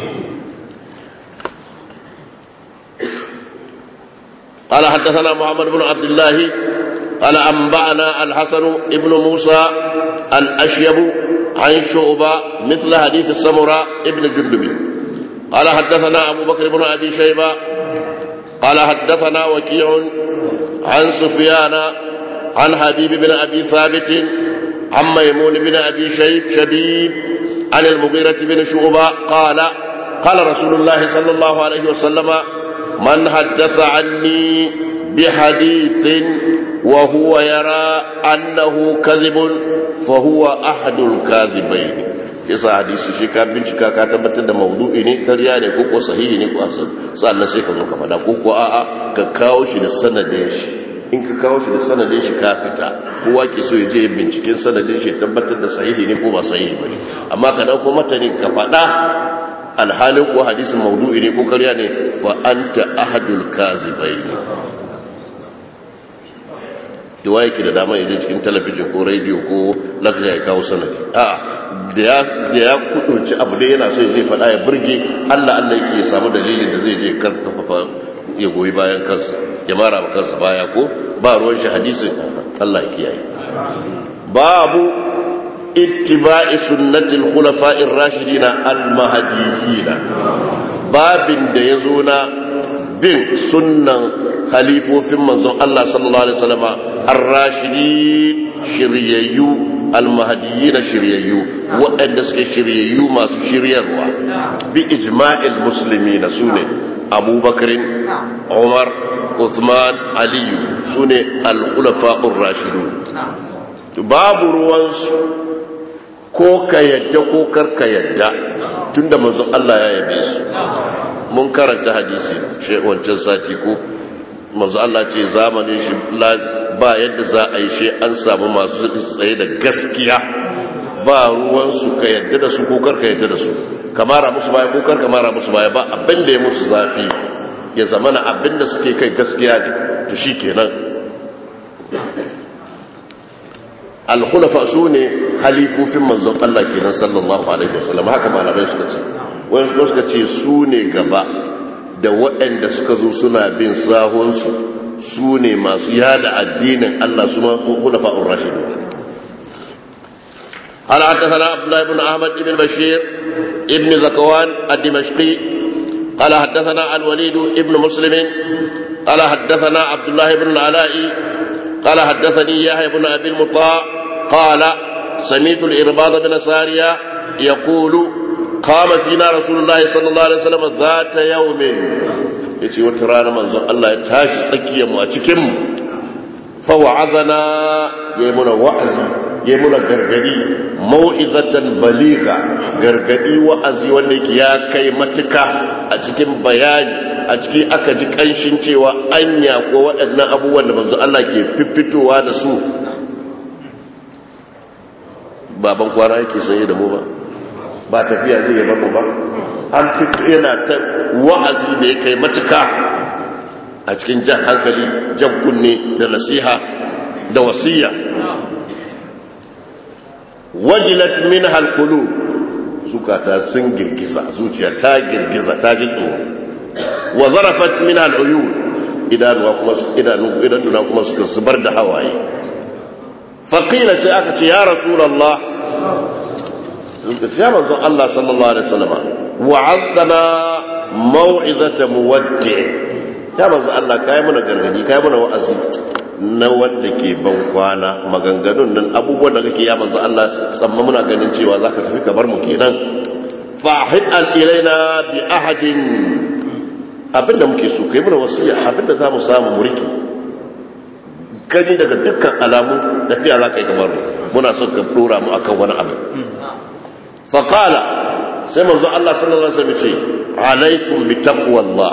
قال حدثنا محمد بن عبد الله قال أنبأنا الحسن ابن موسى الأشيب عن شعبة مثل حديث السمراء ابن جندب قال حدثنا أبو بكر بن أبي شيبة قال حدثنا وكيع عن سفيان عن حبيب بن أبي ثابت عن ميمون بن أبي شيب شبيب عن المغيرة بن شعبة قال قال رسول الله صلى الله عليه وسلم من حدث عني بحديث وهو يرى أنه كذب فهو أحد الكاذبين yasa hadisi shi ka bincika ka tabbatar da maudu'i ne karya ne ko ko sahihi ne ko asan sannan sai ka zo ka fada ko ko a'a ka kawo shi da sanadin shi in ka kawo shi da sanadin shi ka fita kowa ke so ya je binciken sanadin shi tabbatar da sahihi ne ko ba sahihi ba ne amma ka dauko mata ne ka fada alhalin ko hadisin maudu'i ne ko karya ne fa anta ahadul kazibai da yake da dama yaje cikin talabijin ko rediyo ko lakta ya kawo sanadi a da ya kudurci abu da yana so zai faɗa ya burge Allah Allah yake samu dalilin da zai je karfafa ya goyi bayan kansa ya mara ba kansa baya ko ba ruwan shi hadisin Allah ya kiyaye babu ittiba'i sunnatil khulafa'ir rashidin al-mahdiyyin babin da yazo na bin sunnan khalifofin manzon Allah sallallahu alaihi wasallam ar-rashidin shiryayyu al-mahdiyyin shiryayyu waɗanda suke shiryayyu masu shiryarwa bi ijma'il muslimin sune abubakar umar uthman aliyu sune al-khulafa'ur rashidun babu ruwansu ko ka yadda ko karka yadda tunda manzon Allah ya yabe su mun karanta hadisi wancan sati ko manzo Allah ce zamanin shi ba yadda za a yi shi an samu masu tsaye da gaskiya ba ruwan su ka yadda da su ko kar ka yadda da su kamara musu baya ko kar kamara musu baya ba abin da ya musu zafi ya zamana abin da suke kai gaskiya ne to shikenan al-khulafa sune halifufin manzon Allah kenan sallallahu alaihi wasallam haka malamai suka ce wani suka ce su ne gaba da waɗanda suka zo suna bin sahunsu su ne masu yada addinin Allah su ma kuna fa'un rashidu ala حدثنا عبد الله بن احمد بن بشير ابن زكوان الدمشقي قال حدثنا الوليد ابن مسلم قال حدثنا عبد الله بن العلاء قال حدثني يحيى بن ابي المطاع قال سمعت الارباض بن ساريه يقول قام فينا رسول الله صلى الله عليه وسلم ذات يوم yace wata rana manzon Allah ya tashi tsakiyar mu a cikin mu fa wa'azana yayi muna wa'azi yayi muna gargadi mau'izatan baliga gargadi wa'azi wanda yake ya kai matuka a cikin bayani a ciki aka ji kanshin cewa anya ko waɗannan abubuwan da manzon Allah ke fiffitowa da su baban kwana yake sanye da mu ba ba tafiya zai yaba mu ba an fito yana ta wa'azi da ya kai matuka a cikin jan hankali jan kunne da nasiha da wasiya wajilat min halkulu zukata sun girgiza zuciya ta girgiza ta ji tsoro wa zarafat min al'uyun idanuwa kuma idanu idanuna kuma suka zubar da hawaye faqila sai aka ce ya rasulullah ya manzo Allah sallallahu alaihi wasallam wa'azzana mau'izata muwaddi ya manzo Allah kai mana gargadi kai mana wa'azi na wanda ke ban kwana maganganun nan abubuwan da kake ya manzo Allah tsamma muna ganin cewa zaka tafi ka bar mu kenan fahid al ilaina bi ahadin abinda muke so kai mana wasiya abinda za mu samu muriki gani daga dukkan alamu tafiya za ka yi kamar mu muna son ka dora mu akan wani abu faqala sai manzo Allah sallallahu alaihi wasallam ce alaikum bi taqwallah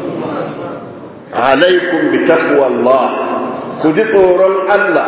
alaikum bi taqwallah ku ji tsoron Allah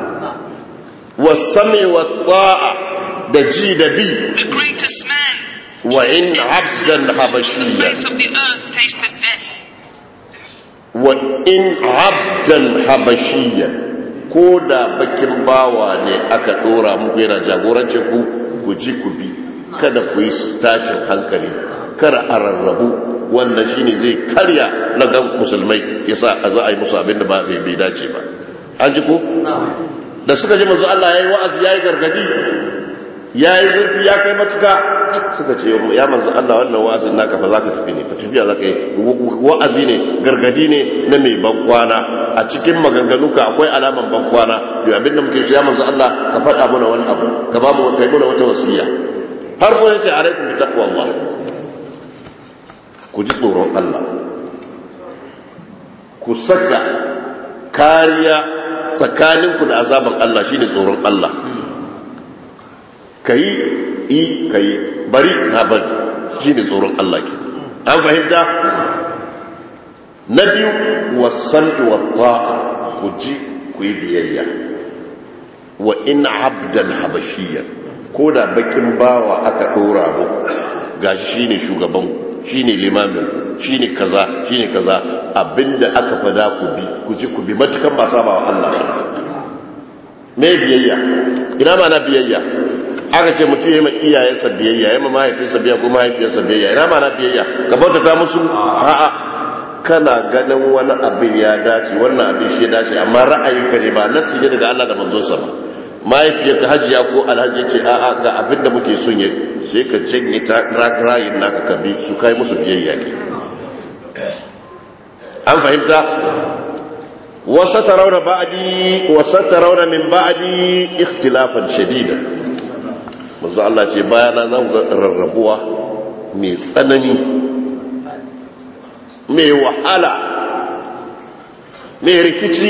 wasami wa ta'a da ji da bi The greatest man wa in abdan habashiyya face of the earth tasted death. wa in abdan habashiyya ko da bakin bawa ne aka dora muku yana jagorance ku ku ji ku bi kada ku yi tashin hankali kar a rarrabu wannan shine zai karya na gan musulmai yasa a za a yi musu abin da ba bai bai dace ba an ji ko da suka ji manzo Allah yayi wa'azi yayi gargadi yayi zurfi ya kai matuka suka ce ya manzo Allah wannan wa'azin naka fa zaka tafi ne fa tafiya zaka yi wa'azi ne gargadi ne na mai bankwana a cikin maganganunka akwai alaman bankwana yau abinda muke shi ya manzo Allah ka faɗa mana wani abu ka ba mu kai mana wata wasiya har ko yace alaikum bi taqwallah ku ji tsoron Allah ku saka kariya tsakaninku da azaban Allah shine tsoron Allah kai i kai bari na bari shine tsoron Allah ke an fahimta na biyu wasan wa ta'a ku ji ku yi biyayya wa in abdan habashiyya ko da bakin bawa aka dora muku gashi shine shugaban shine limamin shine kaza shine kaza abinda aka fada ku bi ku ji ku bi matukan ba sabawa Allah me biyayya ina ma na biyayya aka ce mutum ya yi ma iyayensa biyayya ya ma mahaifinsa biyayya ko mahaifiyarsa biyayya ina ma na biyayya ka bautata musu a'a kana ganin wani abin ya dace wannan abin shi ya dace amma ra'ayinka ne ba nasi ne daga Allah da manzonsa ba mahaifiyarka hajiya ko alhaji ce a'a ga abin da muke son yi sai ka janye ta rayin naka ka bi su kai musu biyayya ne an fahimta wasa tarauna ba'di wasa tarauna min ba'di ikhtilafan shadida manzo Allah ce bayana zan ga rarrabuwa mai tsanani mai wahala mai rikici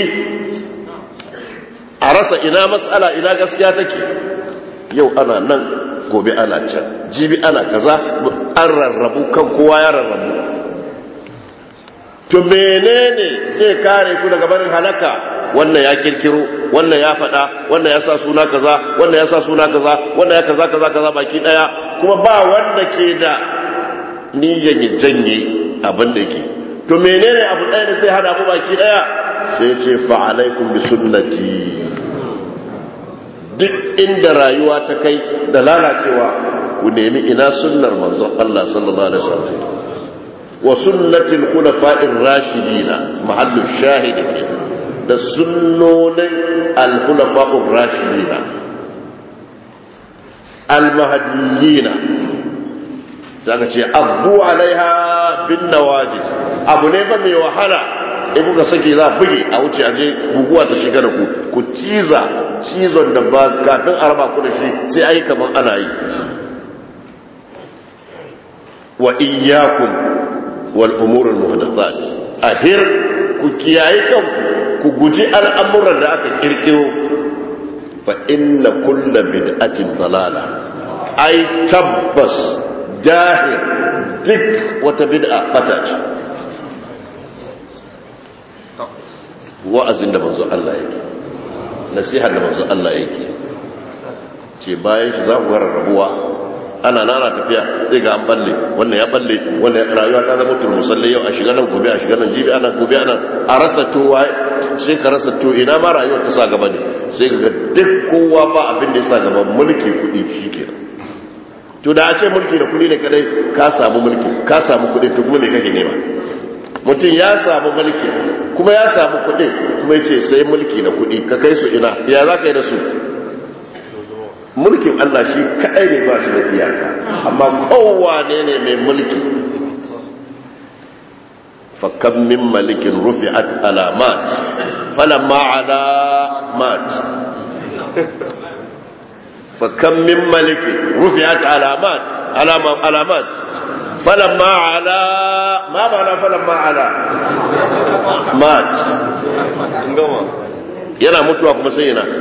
a rasa ina matsala ina gaskiya take yau ana nan gobe ana can jibi ana kaza an rarrabu kan kowa ya rarrabu to menene zai kare ku daga barin halaka wannan ya kirkiro wannan ya faɗa wannan ya sa suna kaza wannan ya sa suna kaza wannan ya kaza kaza kaza baki daya kuma ba wanda ke da niyyar ya janye abin da yake to menene abu ɗaya da sai hada ku baki daya sai ce fa alaikum bi sunnati duk inda rayuwa ta kai da lalacewa ku nemi ina sunnar manzon Allah sallallahu alaihi wasallam wa sunnatil khulafa'ir rashidina mahallu shahid da sunnonin al-khulafa'ur rashidina al-mahdiyina sai aka ce abu alaiha bin nawajid abu ne ba mai wahala in kuka sake za buge a wuce a je guguwa ta shiga da ku ku ciza cizon da ba kafin a raba ku da shi sai ayi kamar ana yi wa iyyakum wal umur al muhdathat ahir ku kiyaye kanku ku guji al'amuran da aka kirkiro fa inna kulla bid'atin dalala ai tabbas jahil duk wata bid'a bata ce wa'azin da manzo Allah yake nasihar da manzo Allah yake ce bayan shi za ku ga rarrabuwa ana nana tafiya zai ga an balle wannan ya balle wannan rayuwa ta zama turmusalle yau a shiga nan gobe a shiga nan jibi ana gobe ana a rasa to sai ka rasa to ina ma rayuwar ta sa gaba ne sai ga duk kowa ba abin da ya sa gaba mulki kuɗi shikenan to da a ce mulki da kuɗi ne kadai ka samu mulki ka samu kuɗi to kuma me kake nema mutum ya samu mulki kuma ya samu kuɗi kuma ya ce sai mulki da kuɗi ka kai su ina ya za ka yi da su mulkin Allah shi kaɗai ne ba shi da iyaka amma kowane ne mai mulki fakkan min malikin rufi'at alamat falamma alamat fakkan min malikin rufi'at alamat alamat falamma ala ma ma'ana falamma ala mat yana mutuwa kuma sai yana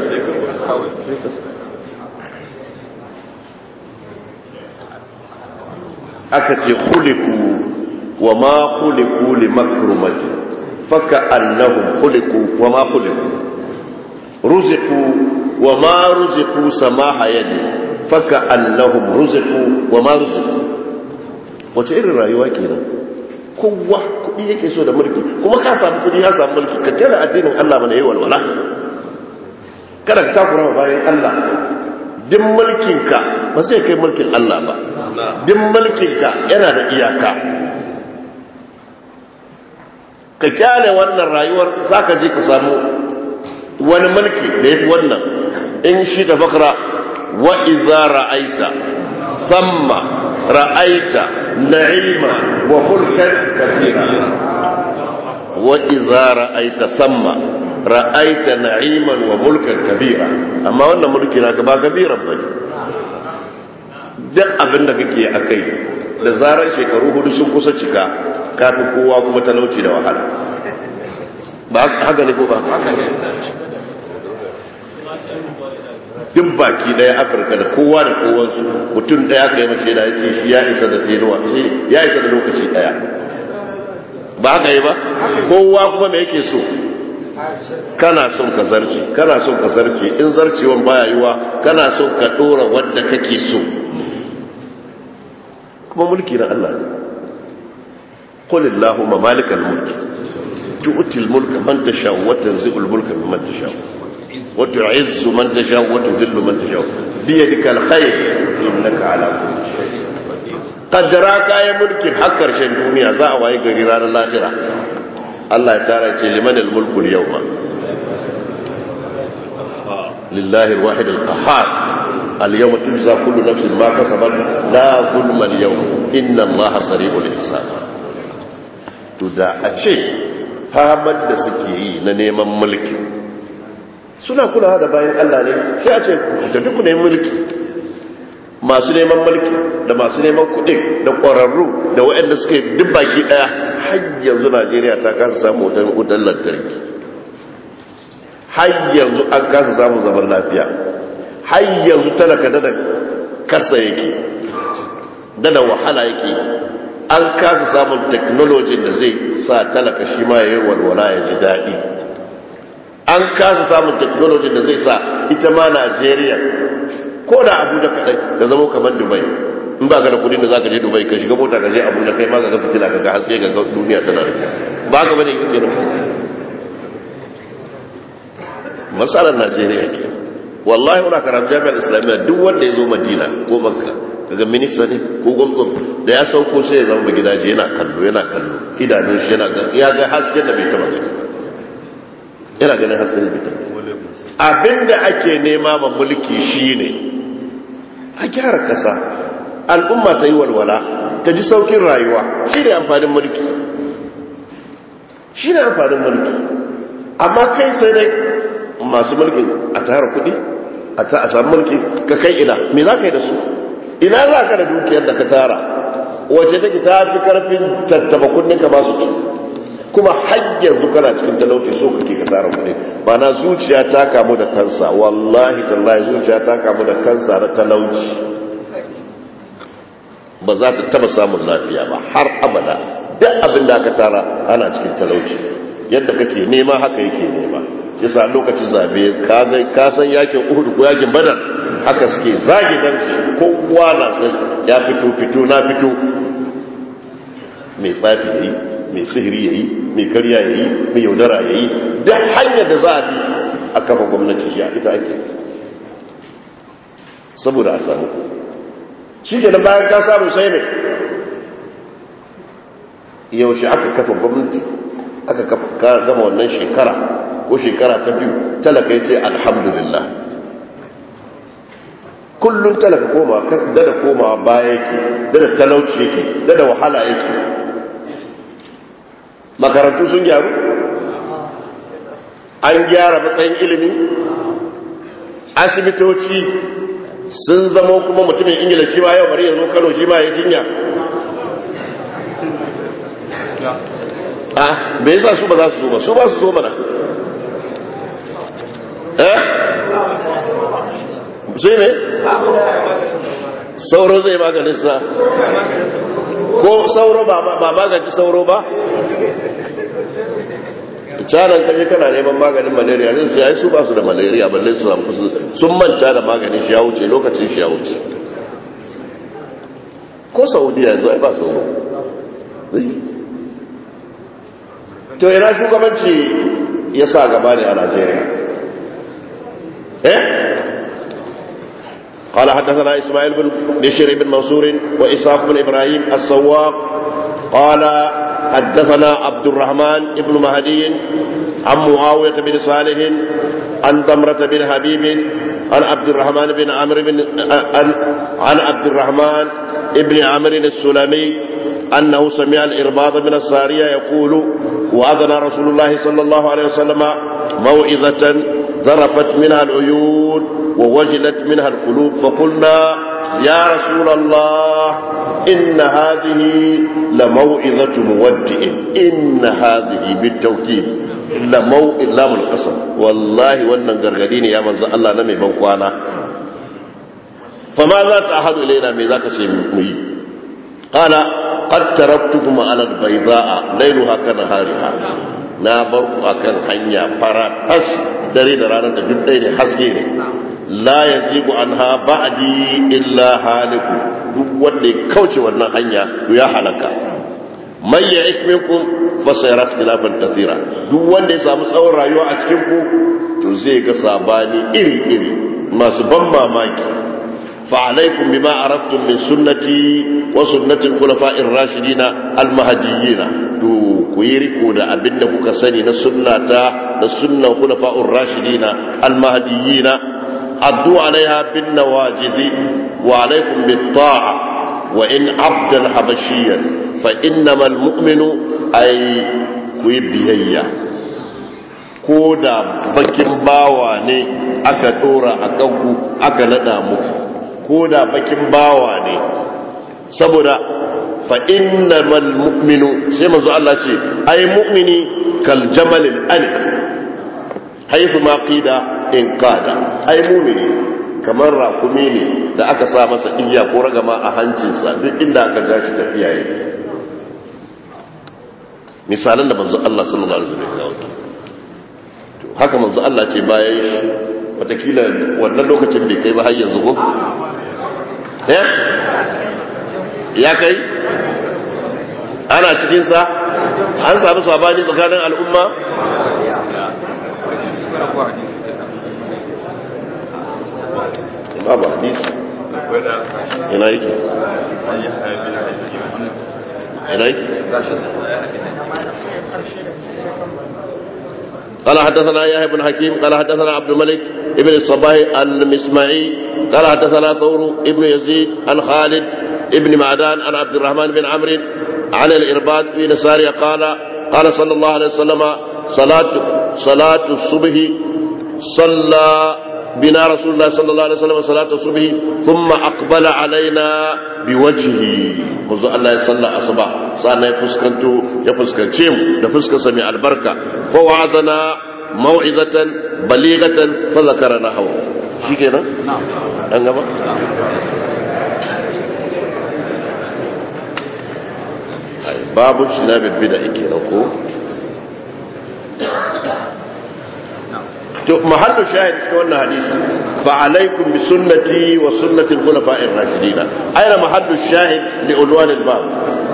aka ce khuliku wa ma khuliku li makrumati faka annahum khuliku wa ma khuliku ruziqu wa ma ruziqu samaha yadi faka annahum ruziqu wa ma ruziqu wace irin rayuwa kenan kowa kudi yake so da mulki kuma ka samu kudi ya samu mulki ka kira addinin Allah mana yi walwala kada ka takura bayan Allah din mulkinka ba zai kai mulkin Allah ba din mulkinka yana da iyaka ka kyale wannan rayuwar zaka je ka samu wani mulki da yafi wannan in shi ta fakra wa idza ra'aita thumma ra'aita na'ima wa mulkan kabira wa idza ra'aita thumma ra'aita na'iman wa mulkan kabira amma wannan mulki na ba kabiran bane duk abin da kake akai da zarar shekaru hudu sun kusa cika kafin kowa kuma talauci da wahala ba haka ne ko ba duk baki daya afirka da kowa da kowansu mutum daya kai mace da ya ce shi ya isa da tenuwa ya isa da lokaci daya ba haka yi ba kowa kuma me yake so kana son ka zarce kana son ka zarce in zarcewan baya yiwa kana son ka dora wanda kake so kuma mulki na Allah ne qul allahumma malikal mulk tu'ti al mulka man tasha wa tanzi'u al mulka mimman tasha wa tu'izzu man tasha wa tudhillu man tasha bi yadika al khayr innaka ala kulli shay'in qaddara kayan mulkin har karshen duniya za a waye gari ranar lahira Allah ya tara ce liman al-mulku al-yawma lillahi al-wahid al-qahhar al-yawma tujza kullu nafsin ma kasabat la zulma al-yawm inna Allah sari'ul hisab to da a ce famar da suke yi na neman mulki suna kulawa da bayan Allah ne sai a ce tafi ku neman mulki masu neman mulki da masu neman kuɗi da ƙwararru da waɗanda suke duk baki ɗaya har yanzu najeriya ta kasa samu wutar lantarki har yanzu an kasa samun zaman lafiya har yanzu talaka da kasa yake da wahala yake an kasa samun teknolojin da zai sa talaka shi ma ya yi walwala ya ji daɗi an kasa samun teknolojin da zai sa ita ma najeriya ko da abuja kadai da zama kamar dubai in ba ka da kudin da za ka je dubai ka shiga mota ka je abuja kai ma ka ga fitila ka ga haske ga duniya tana da ba ka bane yake da masalar najeriya ke wallahi muna karatu jami'ar islamiyya duk wanda ya zo madina ko makka kaga minista ne ko gwamnati da ya sauko sai ya zama gidaje yana kallo yana kallo idanun shi yana ga ya ga hasken da bai taba gani yana ganin hasken da bai taba abinda ake nema ma mulki shine a gyara kasa al'umma ta yi walwala ta ji saukin rayuwa shi ne amfanin mulki shi ne amfanin mulki amma kai sai dai masu mulkin a tara kudi a ta a samu mulki ka kai ina me za ka yi da su ina za ka da dukiyar da ka tara wace take ta fi karfin tattaba kudin ka ba su ci kuma hanyar kana cikin talauci so kake ka tara kudi ba na zuciya ta kamu da kansa wallahi tallahi zuciya ta kamu da kansa na talauci ba za ta taba samun lafiya ba har abada duk abin da aka tara ana cikin talauci yadda kake nema haka yake nema yasa lokacin zabe ka san yakin uhud ko yakin badar haka suke zagi dan su kowa na san ya fito fito na fito mai tsafi yayi mai sihiri yayi mai karya yayi mai yaudara yayi duk hanyar da za a bi a kafa gwamnati shi ita ake saboda a samu shi ke bayan ka samu sai mai yaushe aka kafa gwamnati aka gama wannan shekara ko shekara ta biyu talaka ya ce alhamdulillah kullum talaka koma dada koma baya yake dada talauci yake dada wahala yake makarantu sun gyaru an gyara matsayin ilimi asibitoci sun zama kuma mutumin ingila shi ma yau bari ya zo kano shi ma ya jinya a bai sa su ba za su zo ba su ba su zo mana eh sai ne sauro zai maganin sa ko sauro ba magaci sauro ba canan kaje kana neman maganin malaria zai su yayi su ba su da malaria balle su samu sun manta da maganin shi ya wuce lokacin shi ya wuce ko saudiya yanzu ai ba sauro to ina shugabanci ya sa gaba ne a najeriya eh قال حدثنا إسماعيل بن بشير بن منصور وإسحاق بن إبراهيم السواق قال حدثنا عبد الرحمن بن مهدي عن معاوية بن صالح عن ضمرة بن حبيب عن عبد الرحمن بن عمرو بن عن, عن عبد الرحمن بن عمرو السلمي أنه سمع الإرباض من السارية يقول وأذن رسول الله صلى الله عليه وسلم موعظة ذرفت منها العيون ووجلت منها القلوب فقلنا يا رسول الله إن هذه لموعظة مودع إن هذه بالتوكيد لموئل لام القسم والله وانا غرغدين يا من الله نمي بنقوانا فماذا تعهد إلينا من ذاك سيمي قال قد تركتكم على البيضاء ليلها كنهارها na bar ku akan hanya fara tas dare da ranar da duk ɗaya ne haske ne la yazigu anha ba'di illa haliku duk wanda ya kauce wannan hanya to ya halaka man ya'ish minkum fa sayara ikhtilafan kathira duk wanda ya samu tsawon rayuwa a cikin ku to zai ga sabani iri iri masu ban mamaki فعليكم بما عرفتم من سنتي وسنة الخلفاء الراشدين المهديين تو كويركو دا أبن كوكا سني نسنة نسنة الخلفاء الراشدين المهديين عدوا عليها بالنواجذ وعليكم بالطاعة وإن عبدا حبشيا فإنما المؤمن أي كويبيهيا كودا بكين باواني aka dora a kanku aka nada muku ko da bakin bawa ne saboda fa innamal mu'minu sai manzo Allah ce ai mu'mini kal jamalil alif haythu ma qida in qada ai mu'mini kamar rakumi ne da aka sa masa igiya ko ragama a hancinsa duk inda aka ja shi tafiya yake misalan da manzo Allah sallallahu alaihi wasallam ya kawo to haka manzo Allah ce bayan shi watakila wannan lokacin bai kai ba har yanzu ko ya kai ana cikinsa an sami sabani tsakanin al'umma babu hadisi ina yake ina yake قال حدثنا يحيى بن حكيم قال حدثنا عبد الملك ابن الصباح المسمعي قال حدثنا ثور ابن يزيد عن خالد ابن معدان عن عبد الرحمن بن عمرو عن الإرباد بن سارية قال قال صلى الله عليه وسلم صلاة صلاة الصبح صلى بنا رسول الله صلى الله عليه وسلم صلاة الصبح ثم أقبل علينا بوجهه منذ الله يصلى أصبع صارنا يفسكنتو يفسكنتيم يفسكن سميع البركة فوعظنا موعظة بليغة فذكرنا هو شي كده نعم أنجبا باب اجتناب البدع كده ko to mahallu shahid cikin wannan hadisi fa alaikum bi sunnati wa sunnati al-khulafa'ir rashidin aina mahallu shahid li unwan al-bab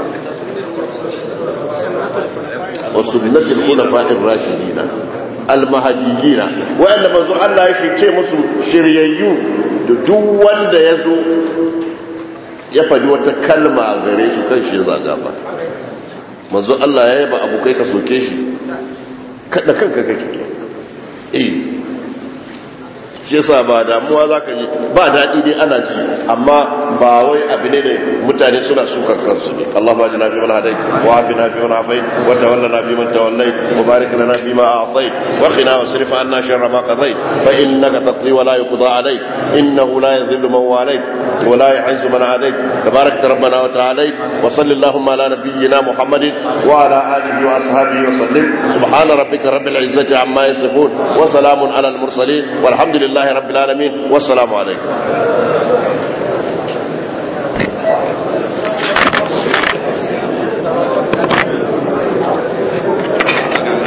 wa sunnati al-khulafa'ir rashidin al-mahdiyyin wa anna manzo Allah ya shice musu shiryayyu da duk wanda yazo ya faɗi wata kalma gare su kan shi zaga ba manzo Allah ya yaba abokai ka soke shi kada kanka kake eh shi yasa ba damuwa zaka ji ba daɗi dai ana ji amma ba wai abu ne da mutane suna sukan kansu ne Allahumma ajina fi man hadait wa afina fi man afait wa tawallana fi man tawallait wa barik lana fi ma a'tait wa qina wasrif anna sharra ma qadait fa innaka taqdi wa la yuqda alayk innahu la yadhillu man walayt wa la yu'izzu man adayt tabarakta rabbana wa ta'alayt wa salli allahumma ala nabiyyina muhammadin wa ala alihi wa ashabihi wa sallim subhana rabbika rabbil izzati amma yasifun wa salamun ala al mursalin والحمد لله رب العالمين والسلام عليكم